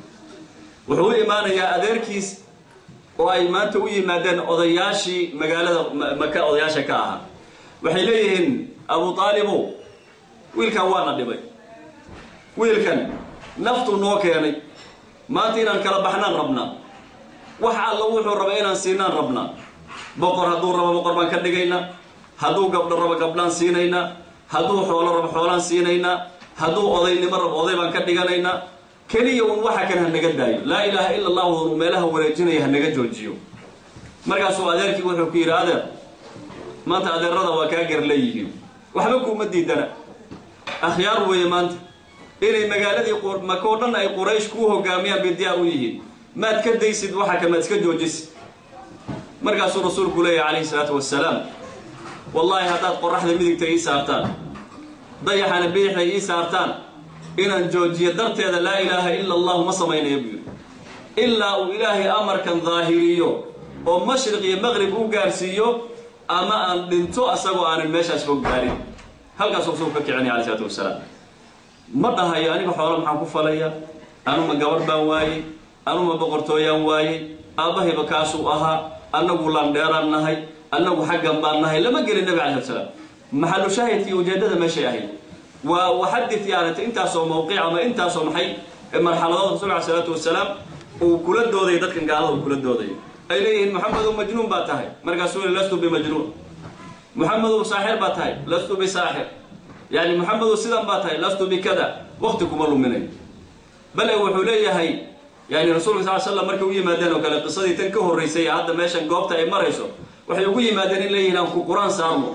wuxuu u imaanayaa adeerkiis oo ay maanta u yimaadeen odayaashii magaalada maka odayaasha ka ahaa waxay leeyihiin abu aalibow wiilkan waana dhibay wiilkan naftuu noo keenay maanta inaan kala baxnaan rabnaa wax alla wuxuu raba inaan siinaan rabnaa boqor hadduu rabo boqor baan ka dhigaynaa hadduu gabdho rabo gabdhaan siinaynaa hadduu xoolo rabo xoolaan siinaynaa hadduu odaynimo rabo oday baan ka dhiganaynaa keliya un waxa kan ha naga daayo laa ilaaha ila allahu uu meelaha wareejinaya ha naga joojiyo markaasuu adeerkii wuxuu ku yidhi adeer maanta adeerada waa kaa gar leeyihiin waxba kuuma diidana akhyaar weeye maanta inay magaaladii maka oo dhan ay quraysh kuu hogaamiyaan bay diyaar u yihiin maad ka daysid waxa ka maad iska joojisid markaasuu rasuulku leeyahy calayhi salaatu wasalaam wallaahi haddaad qoraxda midigta ii saartaan dayaxana bidixda ii saartaan inaan joojiyo darteeda laa ilaaha ila allahu ma samaynayo buu yidhi ilaa uu ilaahay amarkan daahiriyo oo mashriq iyo maqrib u gaarsiiyo ama aan dhinto asagoo aanan meeshaas fog gaarin halkaasuu rasuulku ka kicinaya alai salaatu wasalaam ma dhahayo aniga xoolo maxaan ku falaya anuma gabarh baan waayey anuma boqortooyaan waayey aabbahayba kaasuu ahaa annagu landheeraan nahay annagu xaggan baan nahay lama gelin nabi alai slat slaam maxalu shaahidkii ujeeddada meeshay ahayd waa waxadid yaanata intaasoo mawqic ama intaasoo maxay marxaladood rasul alai salaatu wasalaam uu kula dooday dadkan gaalada uu kula dooday ay leeyihiin moxamedow majnuun baa tahay markaasuu yii lastu bimajnuun moxamedow saaxir baa tahay lastu bisaaxir yani moxamedow sidan baa tahay lastu bikada wakti kuma luminayo bale wuxuu leeyahay yani rasulka sal slam markay u yimaadeen oo kale qisadii tan ka horraysay hadda meeshan goobta ay marayso waxay ugu yimaadeen in leeyihiin aan ku qur-aan saarno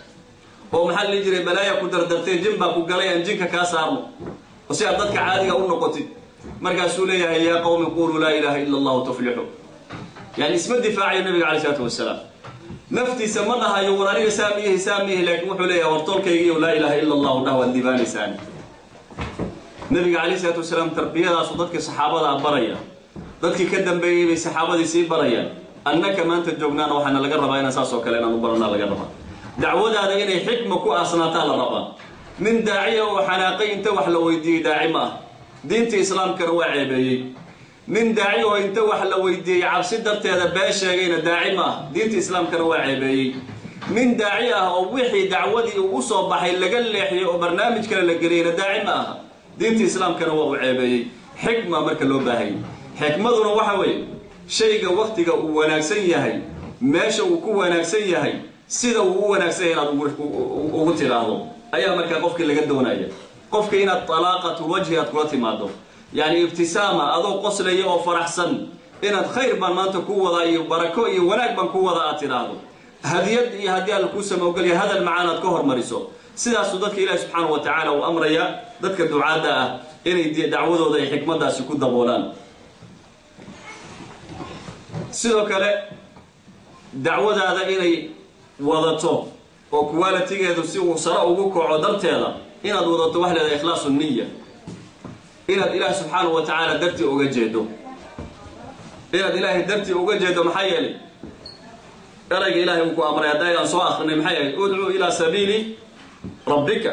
oo maxaa la dhihi jiray balaaya ku dardartay jin baa ku galay aan jinka kaa saarno oo si aad dadka caadiga u noqotid markaasuu leeyahay yaa qowmi quluu laa ilaaha ila allahu tuflixu yani isma difaacayo nabiga calay isalaatu wasalaam naftiisa ma dhahayo war aniga saamiyihi saamiyihi laakiin wuxuu leeyahay war tolkaygiiyo laa ilaaha ila allahu dhah waad diibaanaysaan nabiga calayh isalaatu wasalaam tarbiyadaasu dadkii saxaabada a baraya dadkii ka dambeeyey bay saxaabadii sii barayaan annaka maanta joognaana waxaana laga rabaa inaan saas oo kale inaan u baranaa laga rabaa dacwadaada inay xikma ku aasnaataa la rabaa nin daaciya oo xanaaqay inta wax la weydiiyey daaci ma ah diinta islaamkana waa ceebeeyey nin daaci oo inta wax la weydiiyey cabsi darteeda been sheegayna daaci ma ah diinta islaamkana waa ceebeeyey nin daaci ah oo wixii dacwadii uu usoo baxay laga leexiyey oo barnaamij kale la geliyeyna daaci ma aha diinta islaamkana waa uu ceebeeyey xikma marka loo baahayay xikmaduna waxa weeye shayga waktiga uu wanaagsan yahay meesha uu ku wanaagsan yahay sida uu u wanaagsan yahay inaad ugu tidhaahdo ayaa markaa qofkii laga doonaya qofka inaad talaaqatu wajhi aad kula timaado yacni ibtisaama adoo qoslaya oo faraxsan inaad khayr baan maanta ku wadaa iyo barako iyo wanaag baan ku wadaa aad tidhaahdo hadiyad iyo haddii alla kuu samowgelya hadal macaan aad ka hormariso sidaasuu dadka ilaahi subxaanahu wa tacaala uu amraya dadka ducaadda ah inay dacwadooda ay xikmaddaasi ku daboolaan sidoo kale dacwadaada inay wadato oo qualitigeedu si uu sare ugu kaco darteeda inaad wadato wax leedahay ikhlaasu niya inaad ilaah subxaanahu wa tacaala dartii uga jeedo inaad ilaahay dartii uga jeedo maxaa yeelay erayga ilaahay uu ku amray hadda ayaan soo akrinay maxay ahayd udcuu ilaa sabiili rabbika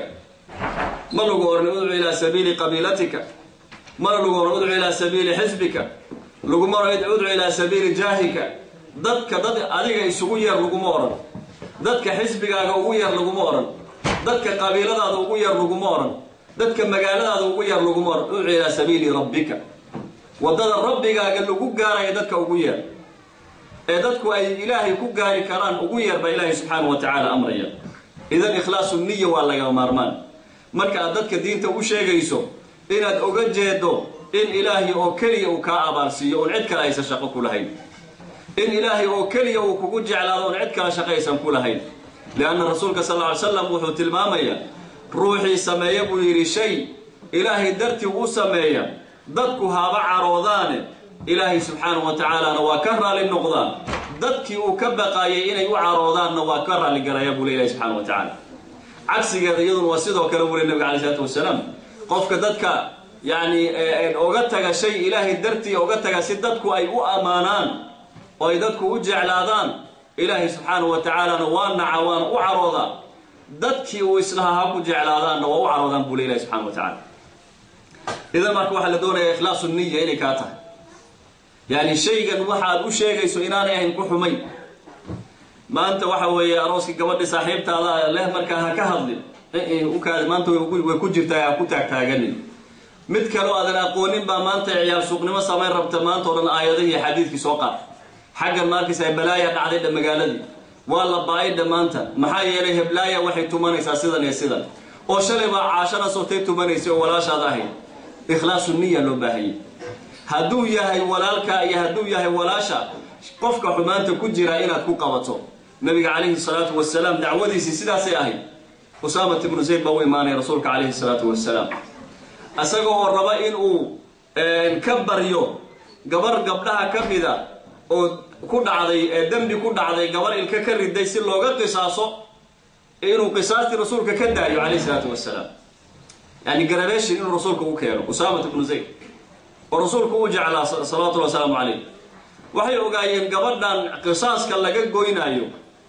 ma lagu oran udcuu ilaa sabiili qabiilatika mana lagu oran udcuu ilaa sabiili xisbika laguma oran udcuu ilaa sabiili jaahika dadka dad adiga isugu yeer laguma oran dadka xisbigaaga ugu yeer laguma oran dadka qabiiladaada ugu yeer laguma oran dadka magaaladaada ugu yeer laguma oran udcuu ilaa sabiili rabbika waddada rabbigaaga lagu gaaraya dadka ugu yeer ee dadku ay ilaahay ku gaari karaan ugu yeer baa ilaahay subxaanahu wa tacaala amraya idan ikhlaasu niya waa laga maarmaan marka aad dadka diinta u sheegayso inaad oga jeedo in ilaahay oo keliya uu kaa abaalsiiyo oon cid kale aysan shaqo ku lahayn in ilaahay oo keliya uu kugu jeclaado oon cid kale shaqo aysan ku lahayn lianna rasuulka sal alla alay slam wuxuu tilmaamayaa ruuxii sameeya buu yidhi shay ilaahay dartii u sameeya dadku haba caroodaane ilaahay subxaanahu wa tacaalana waa ka raali noqdaa dadkii uu ka baqaayay inay u caroodaanna waa ka raalligalaya buu le ilahi subxana wa tacaala cagsigeeda iyaduna waa sidoo kale buu le nabiga alay isalaatu wasalaam qofka dadka yacni oga taga shay ilaahay dartii oga taga si dadku ay u ammaanaan oo ay dadku u jeclaadaan ilaahay subxaanahu wa tacaalana waa naca waana u caroodaa dadkii uu islahaa ha ku jeclaadaanna waa u caroodaan buu le ilahi subxana wa tacala idan marka waxaa la doonaya ikhlaasu niya inay kaa tahay yani shaygan waxaad u sheegayso inaanay ahayn ku xumayn maanta waxa weeye arooskii gabadhi saaxiibtaada leh markaa ha ka hadlin ukaadi maanta way ku jirtaa ha ku taagtaaganin mid kaleo aadan aqoonin baa maanta ciyaar suuqnimo samayn rabta maanta o dhan aayadihii xadiidkii soo qaad xaggan maarkaysa balaaya dhacday dha magaaladii waa la ba-ay dhammaanta maxaa yeelay heblaaya waxay tumanaysaa sidan iyo sidan oo shalay baa caashana sootay tumanaysay oo walaashaad ahayd ikhlaasu niya loo baahayay hadduu yahay walaalka iyo hadduu yahay walaasha qofka xumaanta ku jira inaad ku qabato nabiga calayhi salaatu wasalaam dacwadiisii sidaasay ahayd usaamat ibnu zayd baa u imaanaya rasuulka calayhi salaatu wasalaam isaga oo raba in uu ka baryo gabar gabdhaha ka mida oo ku dhacday ee dembi ku dhacday gabar ilka ka riday si looga qisaaso inuu qisaastii rasuulka ka daayo calayhi salaatu wasalaam yani garabeeshin inuu rasuulka u keeno usaamat ibnu zayd oo rasuulku u jeclaa salawatullhi wasalaamu calayh waxay ogaayeen gabadhan qisaaska laga goynaayo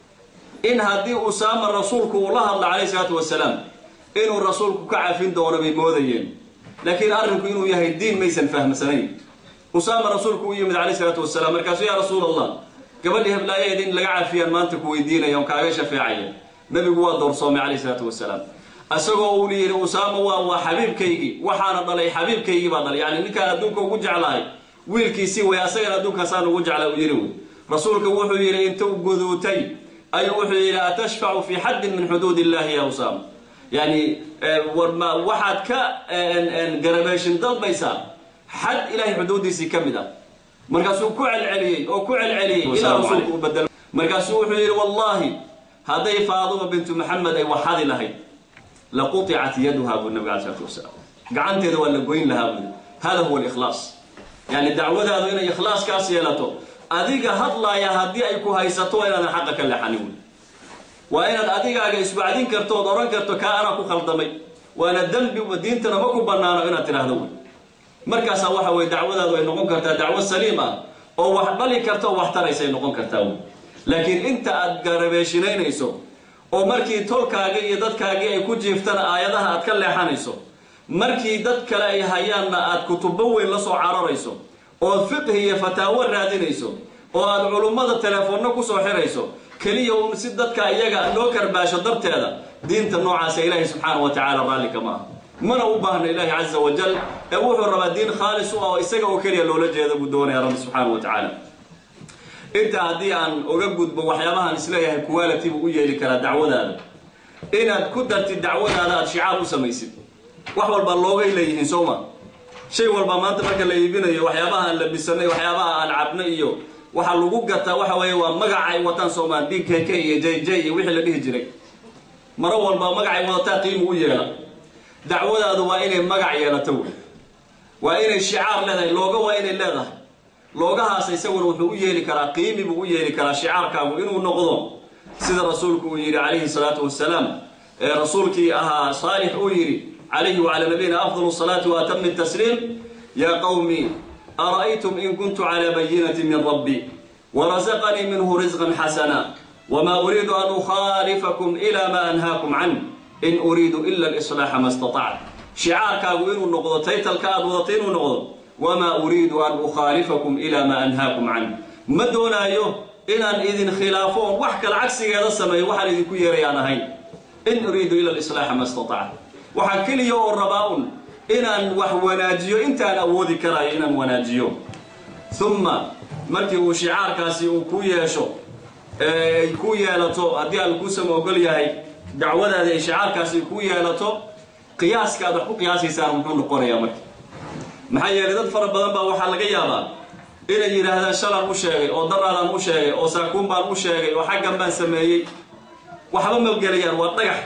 in haddii usaama rasuulku uu la hadla calayhi salaatu wasalaam inuu rasuulku ka cafin doono bay moodayeen laakiin arrinku inuu yahay diin maysan fahmsanayn usaama rasuulku u yimid calayhi salaatu wasalaam markaasuu yaa rasuul allah gabadhii heblaayaheed in laga cafiyaan maanta ku weydiinaya on kaaga shafeecaya nabigu waa doorsoomay calayhi salaatu wasalaam isagoo uu yidhi usaama waa waa xabiibkaygii waxaana dhalay xabiibkaygii baa dhalay yani ninkaan adduunka ugu jeclahay wiilkiisii way asagana adduunkaasaan ugu jeclaa u yidhi wey rasuulka wuxuu yidhi intuu guduutay ayuu wuxuu yidhi atashfacu fi xaddin min xuduud illahi ya usaama yani waxaad ka garabeeshin dalbaysaa xad ilahay xuduudiisii ka mid ah markaasuu ku celceliyey oo ku celceliyey ilaa rasuulku u badel markaasuu wuxuu yidhi wallahi hadday faaduma bintu maxamed ay waxadi lahayd laquطicat yaduha buu nabig ala slatu wasalaam gacanteeda waa la goyn lahaa buu hada huwa alikhlaas yani dacwadaadu inay ikhlaaskaas yeelato adiga hadlaaya haddii ay ku haysato waa inaadan xaqa ka leexanin wey waa inaad adigaaga iswacdin karto ood odhan karto kaa anaa ku khaldamay waana dembi diintana ma ku banaano inaad tidhaahdo wey markaasaa waxa weye dacwadaadu ay noqon kartaa dacwo saliim ah oo wax dhali karta oo wax taraysay noqon kartaa wey laakiin inta aad garabeeshinaynayso oo markii tolkaagii iyo dadkaagii ay ku jiiftana aayadaha aad ka leexanayso markii dad kale ay hayaanna aad kutubo weyn la soo cararayso ood fiqhi iyo fataawo raadinayso oo aad culummada telefoonno kusoo xirayso keliya uun si dadka iyaga loo karbaasho darteeda diinta noocaasa ilaahay subxaana wa tacaala raallika ma aha mana u baahna ilaahi caza wajal ee wuxuu rabaa diin khaalis u ah oo isaga oo keliya loola jeeda buu doonaya rabbi subxaana wa tacaala intaa haddii aan oga gudbo waxyaabahaan isleeyahay quality buu u yeeli karaa dacwadaada inaad ku dartid dacwadaada aad shicaar u samaysid wax walbaa loogay leeyihiin soo ma shay walba maanta marka la iibinayo waxyaabaha aan labisanay waxyaabaha aan cabno iyo waxaa lagu gataa waxa weeye waa magacay wataan soomaa d k k iyo j j iyo wixii la dhihi jiray maro walba magacay wadataa qiimu u yeela dacwadaadu waa inay magac yeelato wey waa inay shicaar leedahay looga waa inay leedahay loogahaas isaguna wuxuu u yeeli karaa qiimi buu u yeeli karaa shicaarkaagu inuu noqdo sida rasuulku uu yidhi calayhi salaatu wasalaam ee rasuulkii ahaa saalix uu yidhi calayhi wacalaa nabiyina afdalu salaati wa atami tasliim yaa qowmi ara'aytum in kuntu calaa bayinati min rabbi warasaqanii minhu risqan xasana wma uriidu an ukhaalifakum ila ma anhaakum can in uriidu ila alislaaxa ma istatactu shicaarkaagu inuu noqdo taytalka aad wadatay inuu noqdo wamaa uriidu an ukhaalifakum ila ma anhaakum can ma doonaayo inaan idin khilaafo oon wax kale cagsigeeda sameeyo waxaan idinku yeerayaan ahayn in uriidu ila alislaaxa ma istatactu waxaa keliya oo rabaa un inaan wax wanaajiyo intaan awoodi karayo inaan wanaajiyo uma markii uu shicaarkaasi uu ku yeesho ay ku yeelato haddii aan kuusama ogol yahay dacwadaada ay shicaarkaasi ku yeelato qiyaaska aad wax ku qiyaasaysaan muxuu noqonayaa marka maxaa yeelay dad fara badan baa waxaa laga yaabaa inay yidhaahdaan shalan u sheegay oo daraadan u sheegay oo saakuun baan u sheegay oo xaggan baan sameeyey waxba ma gelayaan waa dhagax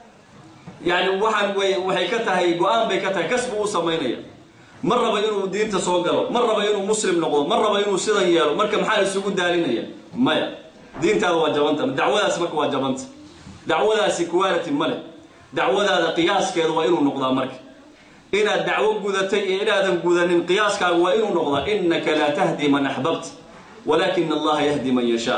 yacni waxaan way waxay ka tahay go-aan bay ka tahay kasbu u samaynaya ma raba inuu diinta soo galo ma raba inuu muslim noqdo ma raba inuu sidan yeelo marka maxaa isugu daalinaya maya diintaada waa jabanta dacwadaasi marka waa jabanta dacwadaasi quality ma leh dacwadaada qiyaaskeeda waa inuu noqdaa marka inaad dacwo gudatay iyo inaadan gudanin qiyaaskaagu waa inuu noqdaa innaka laa tahdi man axbabta walakin allaha yahdi man yashaa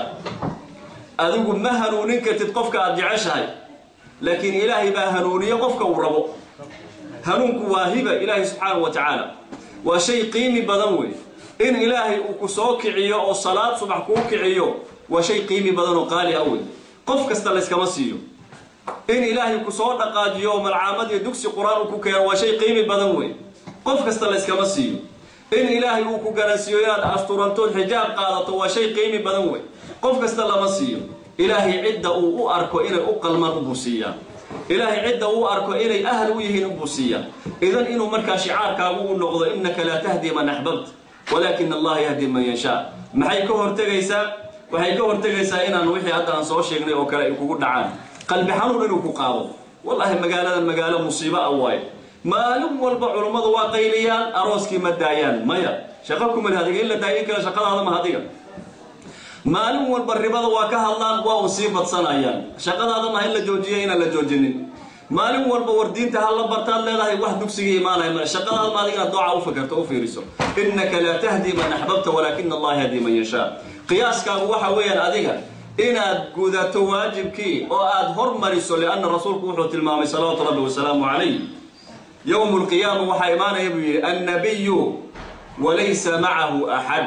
adigu ma hanuunin kartid qofka aad jeceshahay laakiin ilaahay baa hanuuniyo qofka uu rabo hanuunku waa hiba ilaahay subxaanahu wa tacaala waa shay qiimi badan wey in ilaahay uu ku soo kiciyo oo salaad subax kuu kiciyo waa shay qiimi badan oo qaali ah wey qof kasta layskama siiyo in ilaahay ku soo dhaqaajiyo oo malcaamad iyo dugsi qur-aan uu ku keeno waa shay qiimi badan wey qof kasta layskama siiyo in ilaahay uu ku garansiiyo inaad asturantood xijaab qaadato waa shay qiimi badan wey qof kasta lama siiyo ilaahay cidda uu u arko inay u qalmaan ubuu siiyaa ilaahay cidda uu arko inay ahal u yihiin ubuu siiyaa idan inuu markaa shicaarkaagu u noqdo innaka laa tahdi man axbabt walakin allaha yahdi man yashaa maxay ka hortegaysaa waxay ka hortegaysaa inaan wixii hadda aan soo sheegnay oo kale ay kugu dhacaan qalbi xanuun inuu ku qaado wallahi magaaladan magaalo musiibo ah waaye maalin walba culummadu waa qayliyaan arooskii ma daayaan maya shaqo kuma leh adiga in la daayin kara shaqadaada ma adiga maalin walba ribada waa ka hadlaan waa u sii badsanayaan shaqadaada maha in la joojiya inaan la joojinin maalin walba war diinta ha la bartaad leedahay wax dugsigii imaanaya male shaqadaada ma adiga inaad dooca u fakarto u fiiriso innaka laa tahdi man axbabta walaakina allaha yahdi man yashaa qiyaaskaagu waxa weeyaan adiga inaad gudato waajibkii oo aad hormariso lianna rasuulku wuxuu tilmaamay salawaatu rabbi wasalaamu calayh yowmu lqiyaama waxaa imaanaya buu yidhi annabiyu walaysa macahu axad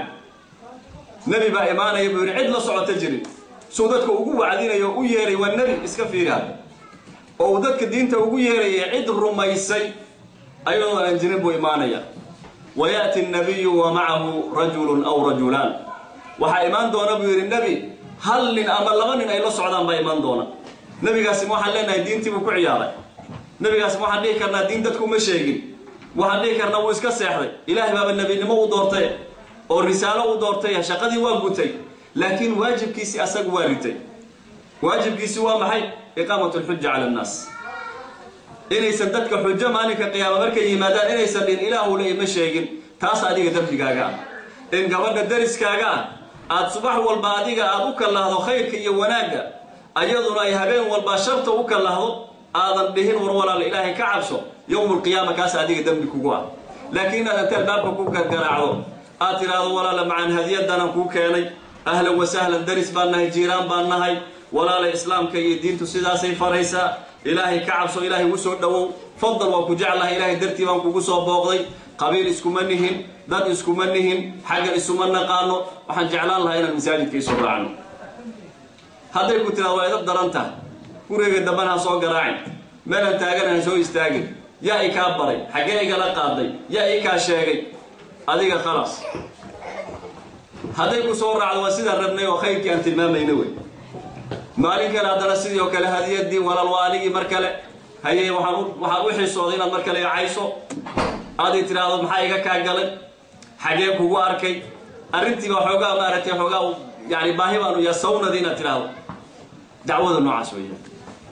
nebi baa imaanaya buu yidhi cid la socota jirin suu dadka ugu wacdinayo o u yeeray waa nebi iska fiiri hadda oo uu dadka diinta ugu yeeraya cid rumaysay ayadoo aan jirin buu imaanaya wayaأti الnabiyu wa macahu rajulu aw rajulaan waxaa imaan doona buu yidhi nebi hal nin ama laba nin ay la socdaan baa imaan doona nebigaasi ma waxaan leenahay diintii buu ku ciyaaray nebigaasi ma waxaan dhihi karnaa diin dadku ma sheegin waxaan dhihi karnaa wuu iska seexday ilaahay baaba nebinimo u doortay oo risaalo u doortay shaqadii waa gutay laakiin waajibkiisii asagu waa ritay waajibkiisi waa maxay iqaamat lxuja cala annaas inaysan dadka xujo maalinka qiyaama markay yimaadaan inaysan dhin ilaahu le ima sheegin taas adiga dembigaaga ah in gabadha dariskaaga ah aad subax walba adiga aad u kallahdo khayrka iyo wanaagga ayaduna ay habeen walba sharta u kallahdo aadan dhihin war walaal ilaahay ka cabso yowmulqiyaama kaas adiga dembi kugu ah laakiin inaad inta albaabka ku gargaraacdo aad tidhaahdo walaala macaan hadiyadanaan kuu keenay ahlan wasahlan daris baan nahay jiiraan baan nahay walaala islaamka iyo diintu sidaasay faraysaa ilaahay ka cabso ilaahay u soo dhowow fadal waan ku jeclahay ilaahay dartii baan kugu soo booqday qabiil iskuma nihin dad iskuma nihin xaggan isuma naqaano waxaan jeclaan lahaa inaan masaajidka isoo raacno hadday ku tiraado waa idab daran tahay guriga dambana ha soo garaacin meelaan taagana ha soo istaagin yaa i kaa baray xaggee igala qaaday yaa i kaa sheegay adiga khalaas hadday ku soo raacdo waa sidaan rabnay oo khayrkii aan tilmaamayna wey maalin kale haddana sidii oo kale hadiyadii walaal waa anigii mar kale haye waxaan waxaan u xisooday inaad mar kale cayso aday tidhaahdo maxaa iga kaa galay xagee kugu arkay arrintiiba xoogaa maaragtay xoogaa yani baahi baanu yasawnadi inaad tidhaahdo dacwada noocaas weeyaan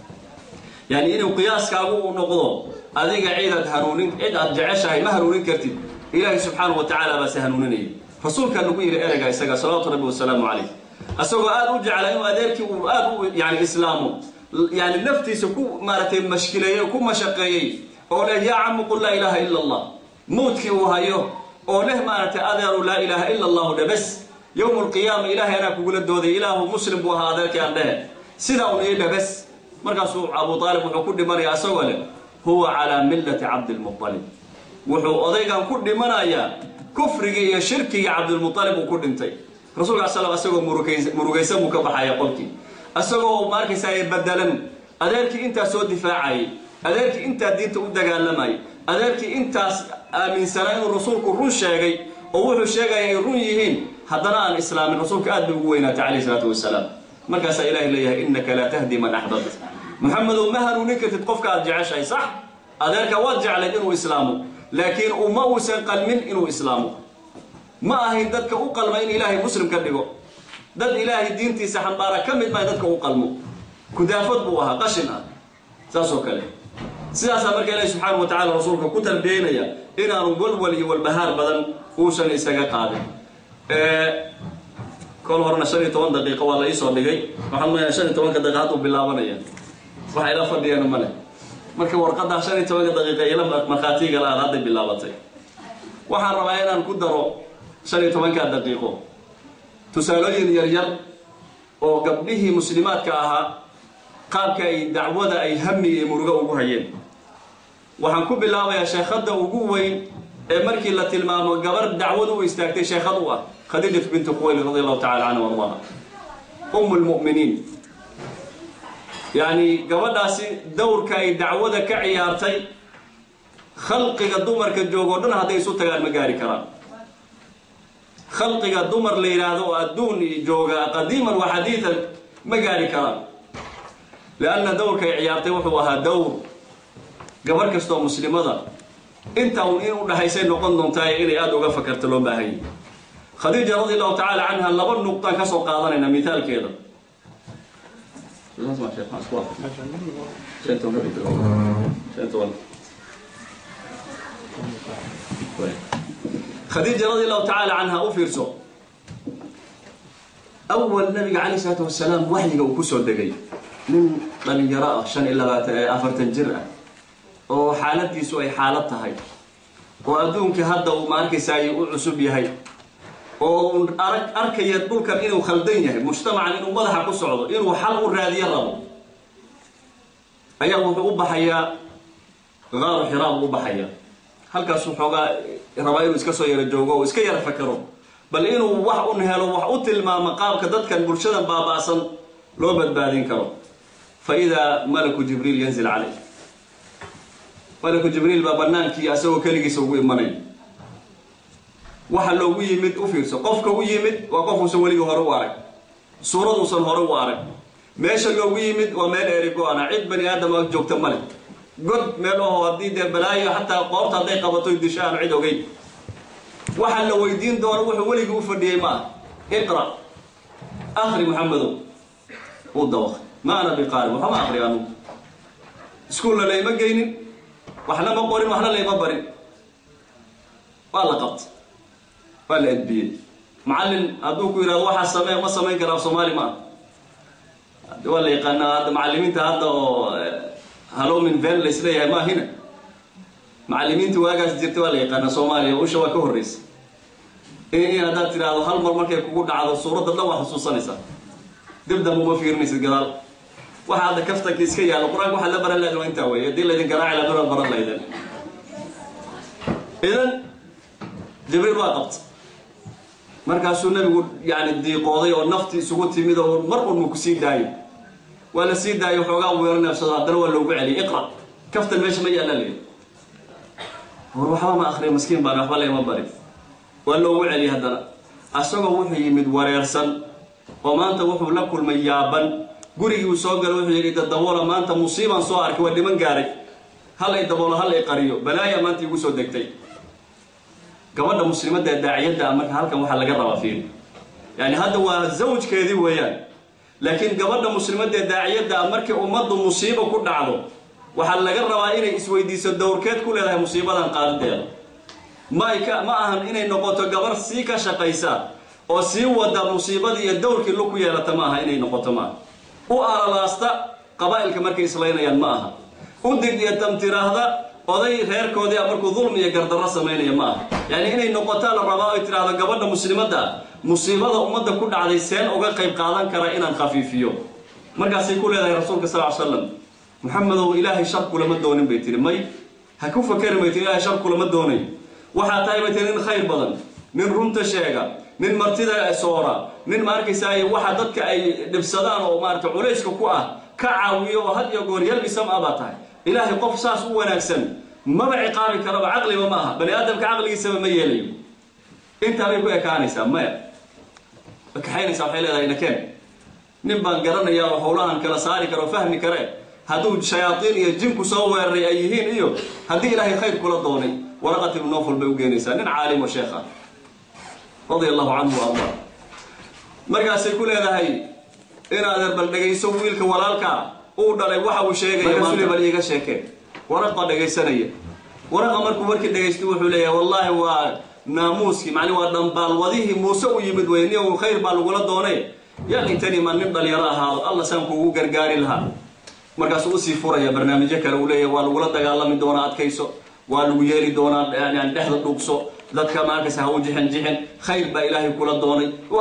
yani inuu qiyaaskaagu uu noqdo adiga cidaad hanuunin cid aad jeceshahay ma hanuunin kartid ilaahay subxaanahu wa tacaala baase hanuuninaya rasuulkaa nagu yidhi ereyga isaga salawaatu rabbi wasalaamu calayh asagoo aad u jecla inuu adeerkii uu aad u yani islaamo yani naftiisa ku maaragtay mashkileeyey ku mashaqeeyey oo leh yaa camu qul laa ilaaha ila allah mawdkii uu hayo oo leh maaragtay adeeru laa ilaaha ila allahu dhabes yowm alqiyaama ilaahay anaa kugula dooday ilaahu muslim buu ahaa adeerkii aan dhehe sidaa un ii dhabes markaasuu abu aalib wuxuu ku dhimanaya asagoo leh huwa calaa millati cabdilmualib wuxuu odaygan ku dhimanayaa kufrigii iyo shirkigii cabdilmualib uu ku dhintay rasulka sal asagoo murugaysan buu ka baxaya qolkii asagoo ma arkaysaa badalan adeerkii intaas soo difaacayay adeerkii intaa diinta u dagaalamayay adeerkii intaas aaminsanaa inuu rasuulku run sheegay oo wuxuu sheegaya ay run yihiin haddana aan islaamin rasuulka aad bay ugu weynaatay calayh isalaatu wasalaam markaasaa ilahay leeyahay innaka laa tahdi man axbabt maxamedow ma hanuunin kartid qofka aad jeceshahay sax adeerka waad jeclayd inuu islaamo laakiin uma uusan qalmin inuu islaamo ma ahayn dadka u qalma in ilaahay muslim ka dhigo dad ilaahay diintiisa xambaara ka mid maa dadka u qalmo kudaafad buu ahaa qashin ah saas oo kale sidaasaa marka ilaahi subxaana wa tacala rasuulka ku tarbiyeynaya inaanu walwal iyo walbahaar badan uusan isaga qaadin kol horena shan iyo toban daqiiqo waa la iisoo dhigay waxaan leeyahay shan iyo tobanka daqiiqa hadduu bilaabanaya waxa ila fadhiyana male marka warqaddaa shan iyo tobanka daqiiqa ila markhaatiga la-aad hadday bilaabatay waxaan rabaa inaan ku daro shan iyo tobanka daqiiqo tusaalooyin yaryar oo gabdhihii muslimaadka ahaa qaabka ay dacwada ay hami iyo murugo ugu hayeen waxaan ku bilaabayaa sheekhadda ugu weyn ee markii la tilmaamo gabar dacwad u istaagtay sheekhad u ah khadiijatu bintu khuwayli radi allahu tacala canha wardaha um lmu'miniin yacni gabadhaasi dowrka ay dacwada ka ciyaartay khalqiga dumarka joogoo dhan hadday isu tagaan ma gaari karaan khalqiga dumar la yidhaahdo oo adduun jooga qadiiman wa xadiidan ma gaari karaan lianna dowrka ay ciyaartay wuxuu ahaa dowr gabar kastoo muslimada intaa un in u dhahaysay noqon doontaa inay aada uga fakarto loo baahanya khadiija radi allahu tacaala canha laba nuqtaan ka soo qaadanayna mithaalkeeda khadiija radi allahu tacaala canha u fiirso awal nabiga calayh isalaatu wasalaam waxyiga uu kusoo degay nin dhalinyaro ah shan iyo labaatan afartan jir ah oo xaaladiisu ay xaalad tahay oo adduunkii hadda uu ma arkaysaay u cusub yahay oo uu arag arkaya dhulkan inuu khaldan yahay mujtamacan inuu madaxa ku socdo inuu xal u raadiyo rabo ayaa wuxuu u baxayaa qaaru xiraa buu u baxayaa halkaasuu xoogaa rabaa inuu iska soo yaro joogo oo iska yara fakero bal inuu wax un helo wax u tilmaamo qaabka dadkan bulshadan baaba'san loo badbaadin karo fa idaa malaku jibriil yanzil calayh malaku jibriil baa banaankii asagoo keligiisa ugu imanay waxa loogu yimid u fiirso qofka u yimid waa qofuusan weligii hore u arag suuraduusan hore u arag meesha loogu yimid waa meel eri go-ana cid bani aadama joogta male god meel oho haddii dee balaayo xataa qoorta hadday qabato disho aan cid ogeyn waxa la weydiin doono wuxuu weligii u fadhiyey ma ah iqra akri maxamedow uu dawaq ma ana biqaari waxama akri anugu iskuulla layma geynin waxna ma qorin waxna layma barin waa la qabtay waa la edbiyey macallin hadduu ku yidhahdo waxaa samee ma samayn karaa soomaali ma ah waa la yaqaanaa hadda macallimiinta hadda oo halomin ven la isleeyahay maahina macallimiinta waagaas jirta waa la yaqaanaa soomaaliya usha waa ka horreysa in haddaad tidhaahdo hal mar markay kugu dhacdo suuradda dhan waa xusuusanaysaa dib dambe uma fiirinaysid gadaal waxa hadda kaftanka iska yaalo qur-aanka waxaad la baran lahayd waa intaa wey haddii laydin garaaci lahaa dolaad baran lahaydeen idan jibriil waa qabtay markaasuu nabigu yani diiqooday oo nafti isugu timid oo mar unma ku sii daayo waa la sii daayo xoogaa weero neefsado haddana waa loogu celiyay iqra kaftan meesha ma yaalla leeyahy war waxba ma akriya maskiin baan waxba layma barin waa loogu celiyay haddana asagoo wuxuu yimid wareersan oo maanta wuxuu la kulmay yaaban gurigii uu soo galo wuxuu yidhi dadaboola maanta musiibaan soo arkay waa dhiman gaaray hal ay daboolo hal ay qariyo balaaya maanta igu soo degtay gabadha muslimadda ee daaciyadda ah marka halkan waxaa laga rabaa fiiri yani hadda waa zawjkeedii weeyaan laakiin gabadha muslimadda ee daaciyadda ah markii ummaddu musiibo ku dhacdo waxaa laga rabaa inay isweydiiso dowrkeed ku leedahay musiibadan qaadideeda ma ay ka ma ahan inay noqoto gabar sii ka shaqaysa oo sii wada musiibadii iyo dowrkii lug ku yeelata ma aha inay noqoto ma aha u alalaasta qabaa'ilka markay islaynayaan ma aha u dig iyo damtiraahda oday reerkoodii markuu dulmi iyo gardarro samaynaya ma aha yacni inay noqotaa la rabaa oy tidhaahdo gabadha muslimadda musiibada ummadda ku dhacday seen uga qayb qaadan kara inaan khafiifiyo markaasay ku leedahay rasuulka sal ly slam maxamedow ilaahay shar kulama doonin bay tihi may ha ku fakeri bay tihi ilaahay shar kulama doonayo waxaa tahay bay tihi nin khayr badan nin runta sheega nin martida soora nin ma arkaysaay waxa dadka ay dhibsadaan oo maarata culayska ku ah ka caawiyo oo had iyo goor yalbisam a baa tahay ilaahay qof saas u wanaagsan maba ciqaabi karaba caqliba ma aha bani aadamka caqligiisaba ma yeelayo intaa bay ku ekaanaysaa maya kaxaynaysaa waxay leedahay nakeen nin baan garanaya oo howlahan kala saari kara oo fahmi kare hadduu shayaaiin iyo jinku soo weeraray ay yihiin iyo haddii ilaahay khayr kula doonay waraqat ibnu nofal bay u geenaysaa nin caalim oo sheekh ah radia allahu canhu arda markaasay ku leedahay inaadeer bal dhegayso wiilka walaalkaa uu dhalay waxa uu sheegaya maanta bal iiga sheekee waraqa dhegaysanaya waraqa markuu markii dhagaystay wuxuu leeyahay wallaahi waa naamuuskii macni waa dhambaalwadihii muuse u yimid wey nin khayr baa lagula doonay yaa intani ma nin dhalinyaro ahaado alla saan kuugu gargaari lahaa markaasuu usii furaya barnaamijyo kale uu leeyahay waa lagula dagaalami doonaa adkayso waa lagu yeeli doonaa yani dhexda dhugso dadka maarkaysa ha u jixin jixin khayr baa ilaahay kula doonay wa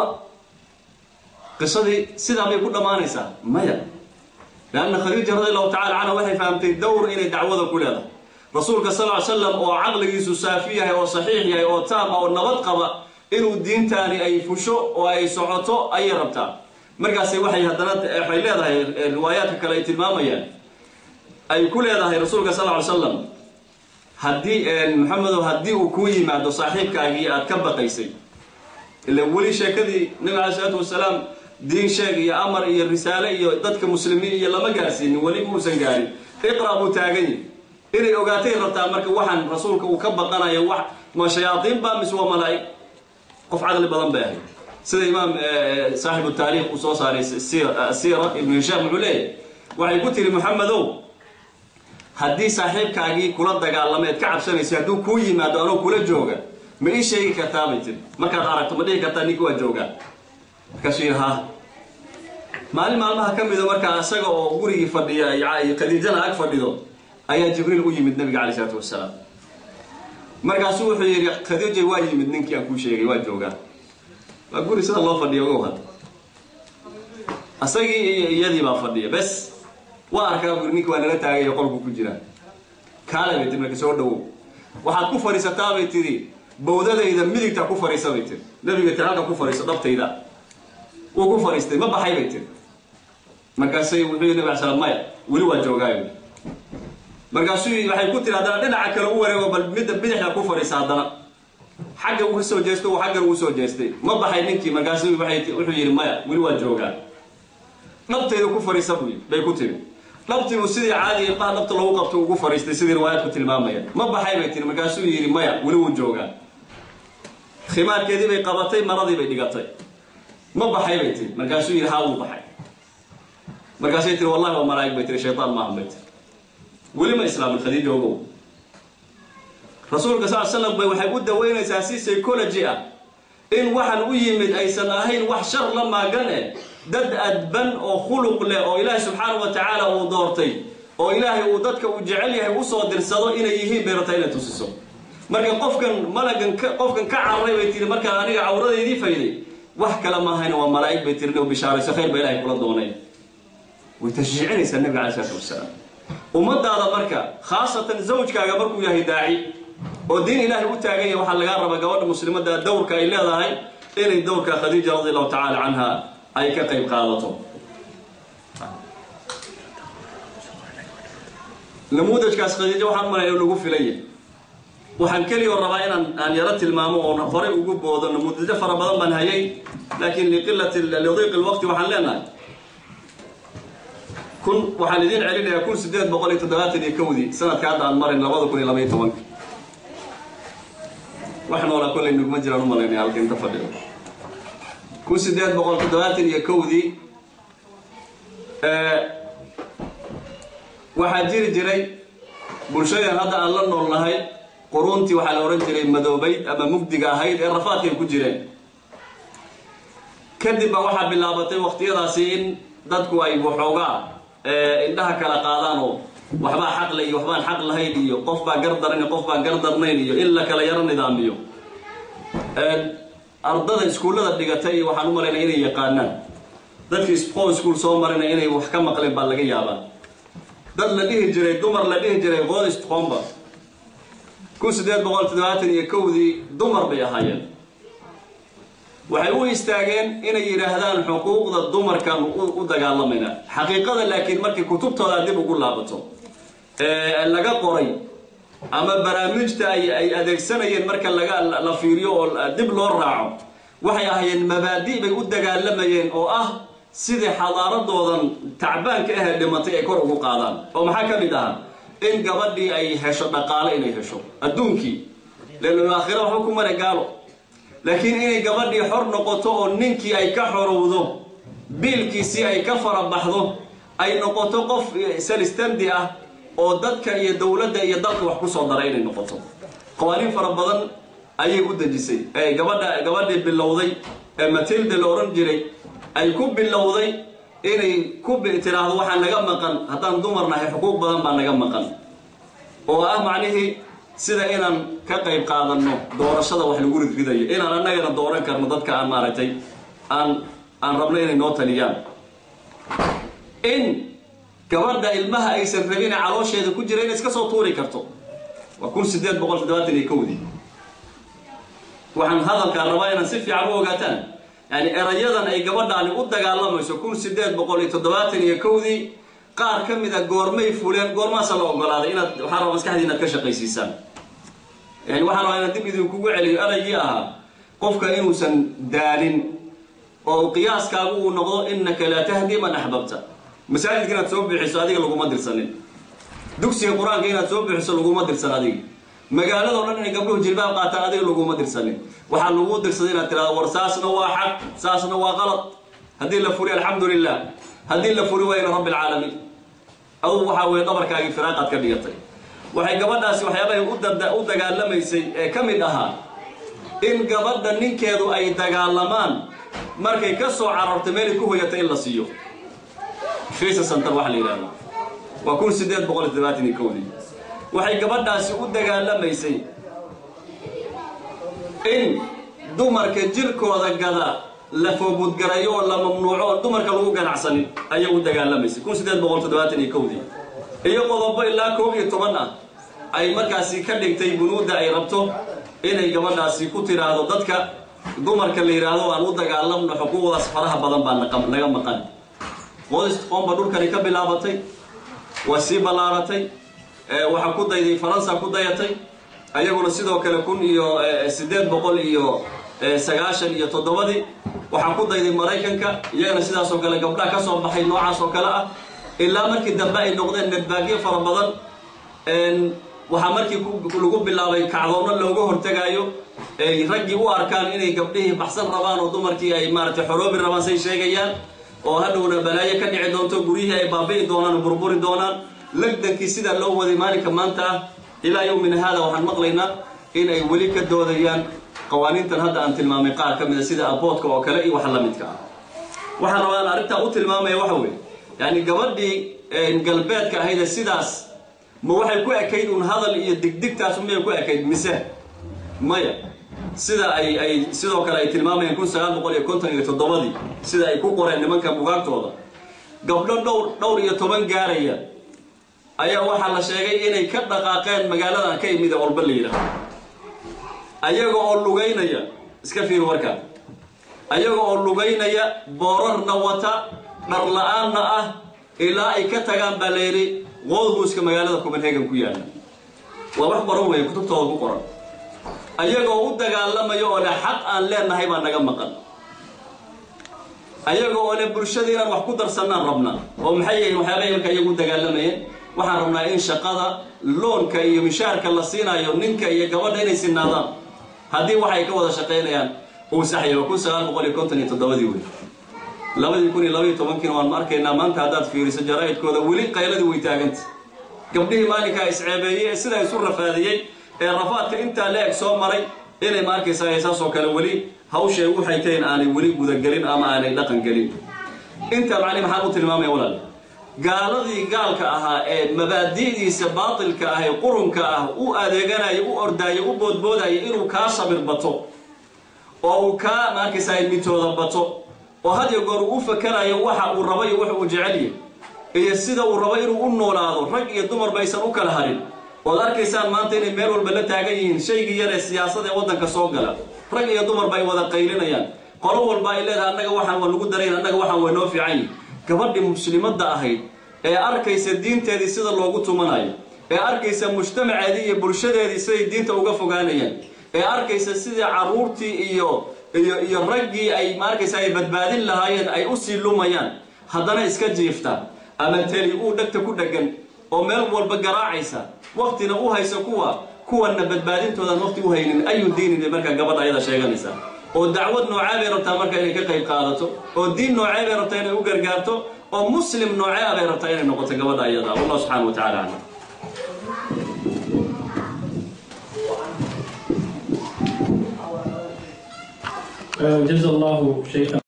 qisadii sidaa bay ku dhammaanaysaa maya leanna khadiija radi allahu tacala canha waxay fahamtay dowr inay dacwada ku leedahay rasuulka sal ly slam oo caqligiisu saafi yahay oo saxiix yahay oo taama oo nabad qaba inuu diintaani ay fusho oo ay socoto ayay rabtaa markaasay waxay haddana waxay leedahay riwaayaadka kale ay tilmaamayaan ay ku leedahay rasuulka sal ly slam haddii maxamedow haddii uu kuu yimaado saaxiibkaagii aad ka baqaysay ila weli sheekadii nabi alay isalaatu wasalaam diin sheeg iyo amar iyo risaale iyo dadka muslimiin iyo lama gaarsiinin weli muusan gaarin iqra buu taagan yahi inay ogaatay rabtaa marka waxaan rasuulka uu ka baqanayo wax ma shayaaiin baa mise waa malaa'ig qof caqli badan bay ahayd sida imaam saaxibu taariikh uu soo saaray siira ibnu hishaam wuxuu leeyahy waxay ku tiri maxamedow haddii saaxiibkaagii kula dagaalamayd ka cabsanaysay hadduu kuu yimaado anoo kula jooga ma ii sheegi kartaa bay tiri markaad aragto ma dhihi kartaa ninki waa joogaa markaasuu yidhi ha maalin maalmaha ka mida markaa isaga oo gurigii fadhiya khadiijana ag fadhido ayaa jibriil u yimid nabiga calay isalaatu wasalaam markaasuu wuxuu yidhi khadiija waa yimid ninkii aan kuu sheegay waa joogaa waa guri sida loo fadhiya ogow had isagii iyo iyadii baa fadhiya bes waa arkaa buri ninki waa nala taagayo qolku ku jiraa kaale bay tiri marka soo dhawow waxaad ku fadhiisataa bay tidhi bawdadayda midigta ku fadhiisa bay tiri nabiga tiri halka ku fadhiiso dhabtayda wuu ku fadhiistay ma baxay bay tiri markaasay wuxuu yidhi nabi ala slam maya weli waa joogaayo markaasuu waxay ku tiri haddana dhinaca kale u wareego bal midda bidixda ku fadhiisa haddana xagga uu soo jeesto uu xaggan uu soo jeestay ma baxay ninkii markaasuu wuxuu yidhi maya weli waa joogaa dhabtayda ku fadhiisa buu bay ku tiri dhabtiibuu sidii caadiga ilmaha dhabta lagu qabto ugu fadhiistay sidii riwaayaadku tilmaamaya ma baxay bay tiri markaasuu yidhi maya weli wuu joogaa khimaarkeedii bay qabatay maradii bay dhigatay ma baxay bay tiri markaasuu yidhi haa wuu baxay markaasay tiri wallahi waa malaa'ig bay tiri shaytaan maahan bay tiri weli ma islaamin khadiija ogow rasuulka sal slam bay waxay u daweynaysaa si psychology ah in waxaan u yimid aysan ahayn wax shar la maagan eh dad adban oo khuluq leh oo ilaahay subxaanahu wa tacaala uu doortay oo ilaahay uu dadka uu jecel yahay usoo dirsado inay yihiin bay rabtaa inay tusiso marka qofkan malagan qofkan ka cararay bay tiri markaan aniga cawradaydii fayday wax kale maahayna waa malaa'ig bay tiri inuu bishaarayso khayr ba ilahay kula doonay way tashjiicinaysaa nabiga cala isalaatu wasalaam ummadaada marka khaasatan zawjkaaga markuu yahay daaci oo diin ilaahay u taagan yahay waxaa lagaa rabaa gabadha muslimadda dowrka ay leedahay inay dowrka khadiija radi allahu tacala canha ay ka qayb qaadato namuudajkaas khadiijo waxaan malaya in lagu filaya waxaan keliya oo rabaa inaan aan yaro tilmaamo oon horay ugu boodo namuudajo fara badan baan hayay laakiin liqilati lidiiq lwaqti waxaan leenahay kun waxaan idiin celinayaa kun sideed boqol iyo toddobaatan iyo kowdii sanadka hadda aan marin labada kun iyo labaiyo tobanka wax noolaa kollay nugma jiraan u malaynaya halka inta fadhido kun sideed boqol toddobaatan iyo kowdii waxaa jiri jiray bulshadan hadda aan la nool nahay quruuntii waxaa la odhan jiray madoobayd ama mugdiga ahayd ee rafaadkay ku jireen kadib ba waxaa bilaabatay waqtiyadaasi in dadku ay waxoogaa indhaha kala qaadaan oo waxbaa xaqle iyo waxbaan xaq lahayn iyo qof baa gar daran iyo qof baan gar darnayn iyo in la kala yaro nidaamiyo ardada iskuullada dhigatay iyo waxaan u malaynaya inay yaqaanaan dadkii spon school soo marina inay wax ka maqleen baa laga yaabaa dad la dhihi jiray dumar la dhihi jiray godist comba kun siddeed boqol toddobaatan iyo kowdii dumar bay ahaayeen waxay u istaageen inay yidhaahdaan xuquuqda dumarkan u dagaalamayna xaqiiqada laakiin markii kutubtooda dib ugu laabato laga qoray ama barnaamijta ay adeegsanayeen marka laga la fiiriyo oo dib loo raaco waxay ahaayeen mabaadi' bay u dagaalamayeen oo ah sidii xadaaradoodan tacbaanka ahee dhimatay ay kor ugu qaadaan oo maxaa ka mid ahaa in gabadhii ay hesho dhaqaale inay hesho adduunkii leelul aakhira waxba ku mara gaalo laakiin inay gabadhii xor noqoto oo ninkii ay ka xorowdo biilkiisii ay ka farabaxdo ay noqoto qof salistandi ah oo dadka iyo dowladda iyo dalka wax ku soo dara inay noqoto qawaaniin fara badan ayay u dejisay gabadha gabadhii bilowday ee matilda la odhan jiray ay ku bilowday inay ku tiraahdo waxaa naga maqan haddaan dumar nahay xuquuq badan baa naga maqan oo ah macnihii sida inaan ka qayb qaadanno doorashada wax lagu ridridayo inaan annagana dooran karno dadka aan maaragtay aan aan rabno inay noo taliyaan in gabadha ilmaha aysan rabin ee caloosheeda ku jira inay iska soo tuuri karto waa kun siddeed boqol toddobaatan iyo kowdii waxaan hadalkaan rabaa inaan si fiican u ogaataan yani erayadan ay gabadhaani u dagaalamayso kun siddeed boqol iyo toddobaatan iyo kowdii qaar ka mid a goormay fuleen goormaasa la ogolaaday inaad waxaa raba maskaxdii inaad ka shaqaysiisaan yani waxaan rabaa inaan dib idinkugu celiyo eraygii ahaa qofka inuusan daalin oo qiyaaskaagu uu noqdo innaka laa tahdi man axbabta masaajidka inaad soo bixiso adiga laguma dirsanin dugsiga qur-aanka inaad soo bixiso laguma dirsan adiga magaalado dhan inay gabdhuhu jilbaab qaataan adiga laguma dirsanin waxaa lagu dirsaday inaad tirahdo war saasna waa xaq saasna waa qalad haddii la furi alxamdu lilah haddii la furi wayna rabbi alcaalamiin adugu waxaa weeye dhabarkaagii firaaqaad ka dhigatay waxay gabadhaasi waxyaabahay u dagaalamaysay ee ka mid ahaa in gabadha ninkeedu ay dagaalamaan markay ka soo carartay meelay ku hoyata in la siiyo fisa center waxa la yidhahdo waa kun siddeed boqol iyo toddobaatan iyo kowdii waxay gabadhaasi u dagaalamaysay in dumarka jirkooda gada la foobudgarayo oo la mamnuuco oo dumarka lagu ganacsanin ayay u dagaalamaysay kun siddeed boqol toddobaatan iyo kowdii iyo qodobo ilaa koob iyo toban ah ay markaasi ka dhigtay bunuudda ay rabto inay gabadhaasi ku tiraahdo dadka dumarka la yidhaahdo aan u dagaalamno xuquuqdaas faraha badan baa naga maqan qodist qoomba dhulkani ka bilaabatay waa sii ballaaratay waxaa ku dayday faransa ku dayatay ayaguna sidoo kale kun iyo siddeed boqol iyo sagaashan iyo toddobadii waxaa ku dayday maraykanka iyagana sidaasoo kale gabdhaha ka soo baxay noocaas oo kale ah ilaa markii dambe ay noqdeen nedbaagyo fara badan waxaa markii lagu bilaabay kacdoonno looga hortegaayo raggii u arkaan inay gabdhihii baxsan rabaan oo dumarkii ay maaratay xoroobi rabaan say sheegayaan oo hadhowna balaayo ka dhici doonto guryihii ay baabi'i doonaan oo burburi doonaan lagdankii sidaa loo waday maalinka maanta ah ilaa yowmina haada waxaan maqlaynaa in ay weli ka doodayaan qawaaniintan hadda aan tilmaamay qaar ka mida sida aboodka oo kale iyo wax la midka ah waxaan rabaa aan arrintaa u tilmaamaya waxa weeye yani gabadhii galbeedka ahaydee sidaas ma waxay ku ekayd un hadal iyo digdigtaas miyay ku ekayd mise maya sida ay ay sidoo kale ay tilmaamayeen kun sagaal boqol iyo konton iyo toddobadii sida ay ku qoreen nimanka bugaagtooda gabdho dhowr dhowr iyo toban gaaraya ayaa waxaa la sheegay inay ka dhaqaaqeen magaaladan ka imid ee olba la yidhaahdo ayaga oo lugaynaya iska fiir warkaa ayaga oo lugaynaya boorarna wata dhar la-aanna ah ilaa ay ka tagaan baa la yidhi woodhuuska magaalada copenhagen ku yaalla waa wax qoran weeye kutubtooda ku qoran ayagoo u dagaalamaya oo le xaq aan leenahay baa naga maqan ayaga oo le bulshada inaan wax ku darsannaan rabnaa oo maxay yihiin waxyaabahay marka iyagu u dagaalamayeen waxaan rabnaa in shaqada loonka iyo mishaarka la siinayo ninka iyo gabadha inay sinaadaan haddii waxay ka wada shaqaynayaan uu saxya waa kun sagaal boqol iyo konton iyo toddobadii wey labadii kun iyo labaiyo tobankiina waan arkaynaa maanta haddaad fiiriso jaraa'idkooda weli qayladii way taaganta gabdhihii maalinkaa isceebeeyey ee sidaa isu rafaadiyey ee rafaadka intaa la eg soo maray inay ma arkaysaa saasoo kale weli hawshay waxay tahin aanay weli gudagelin ama aanay dhaqan gelin intaa macni maxaan u tilmaamaya walaal gaaladii gaalka ahaa ee mabaadi'diisa baatilka ah ee qurunka ah u adeeganaya u ordaayo u boodboodaya inuu kaa sabir bato oo uu kaa maarkaysaa mitooda bato oo had iyo goor uu u fakarayo waxa uu rabo iyo wax uu jecelyahy iyo sida uu rabo inuu u noolaado rag iyo dumarba aysan u kala harin ood arkaysaan maanta inay meel walba la taagan yihiin shaygii yar ee siyaasada ee waddanka soo gala rag iyo dumarba ay wada qaylinayaan qolo walba ay leedahay annaga waxaan waa nagu darayn annaga waxaan waa noo fiican yihin gabadhii muslimadda ahayd ee arkaysa diinteedii sida loogu tumanayo ee arkaysa mujtamaceedii iyo bulshadeedii siday diinta uga fogaanayaan ee arkaysa sidii carruurtii iyo iyo iyo raggii ay maarkaysa ay badbaadin lahaayeen ay usii lumayaan haddana iska jiifta ama teli uu dhegta ku dheggan oo meel walba garaacaysa waktina u haysa kuwa kuwanna badbaadintoodan waqti u haynin ayu diinin bay markaa gabadha ayada sheeganaysa oo dacwad noocee bay rabtaa marka inay ka qayb qaadato oo diin noocee bay rabtaa inay u gargaarto oo muslim noocee bay rabtaa inay noqoto gabadha ayada wallah subxana wa tacala aclam جزا الله شيخا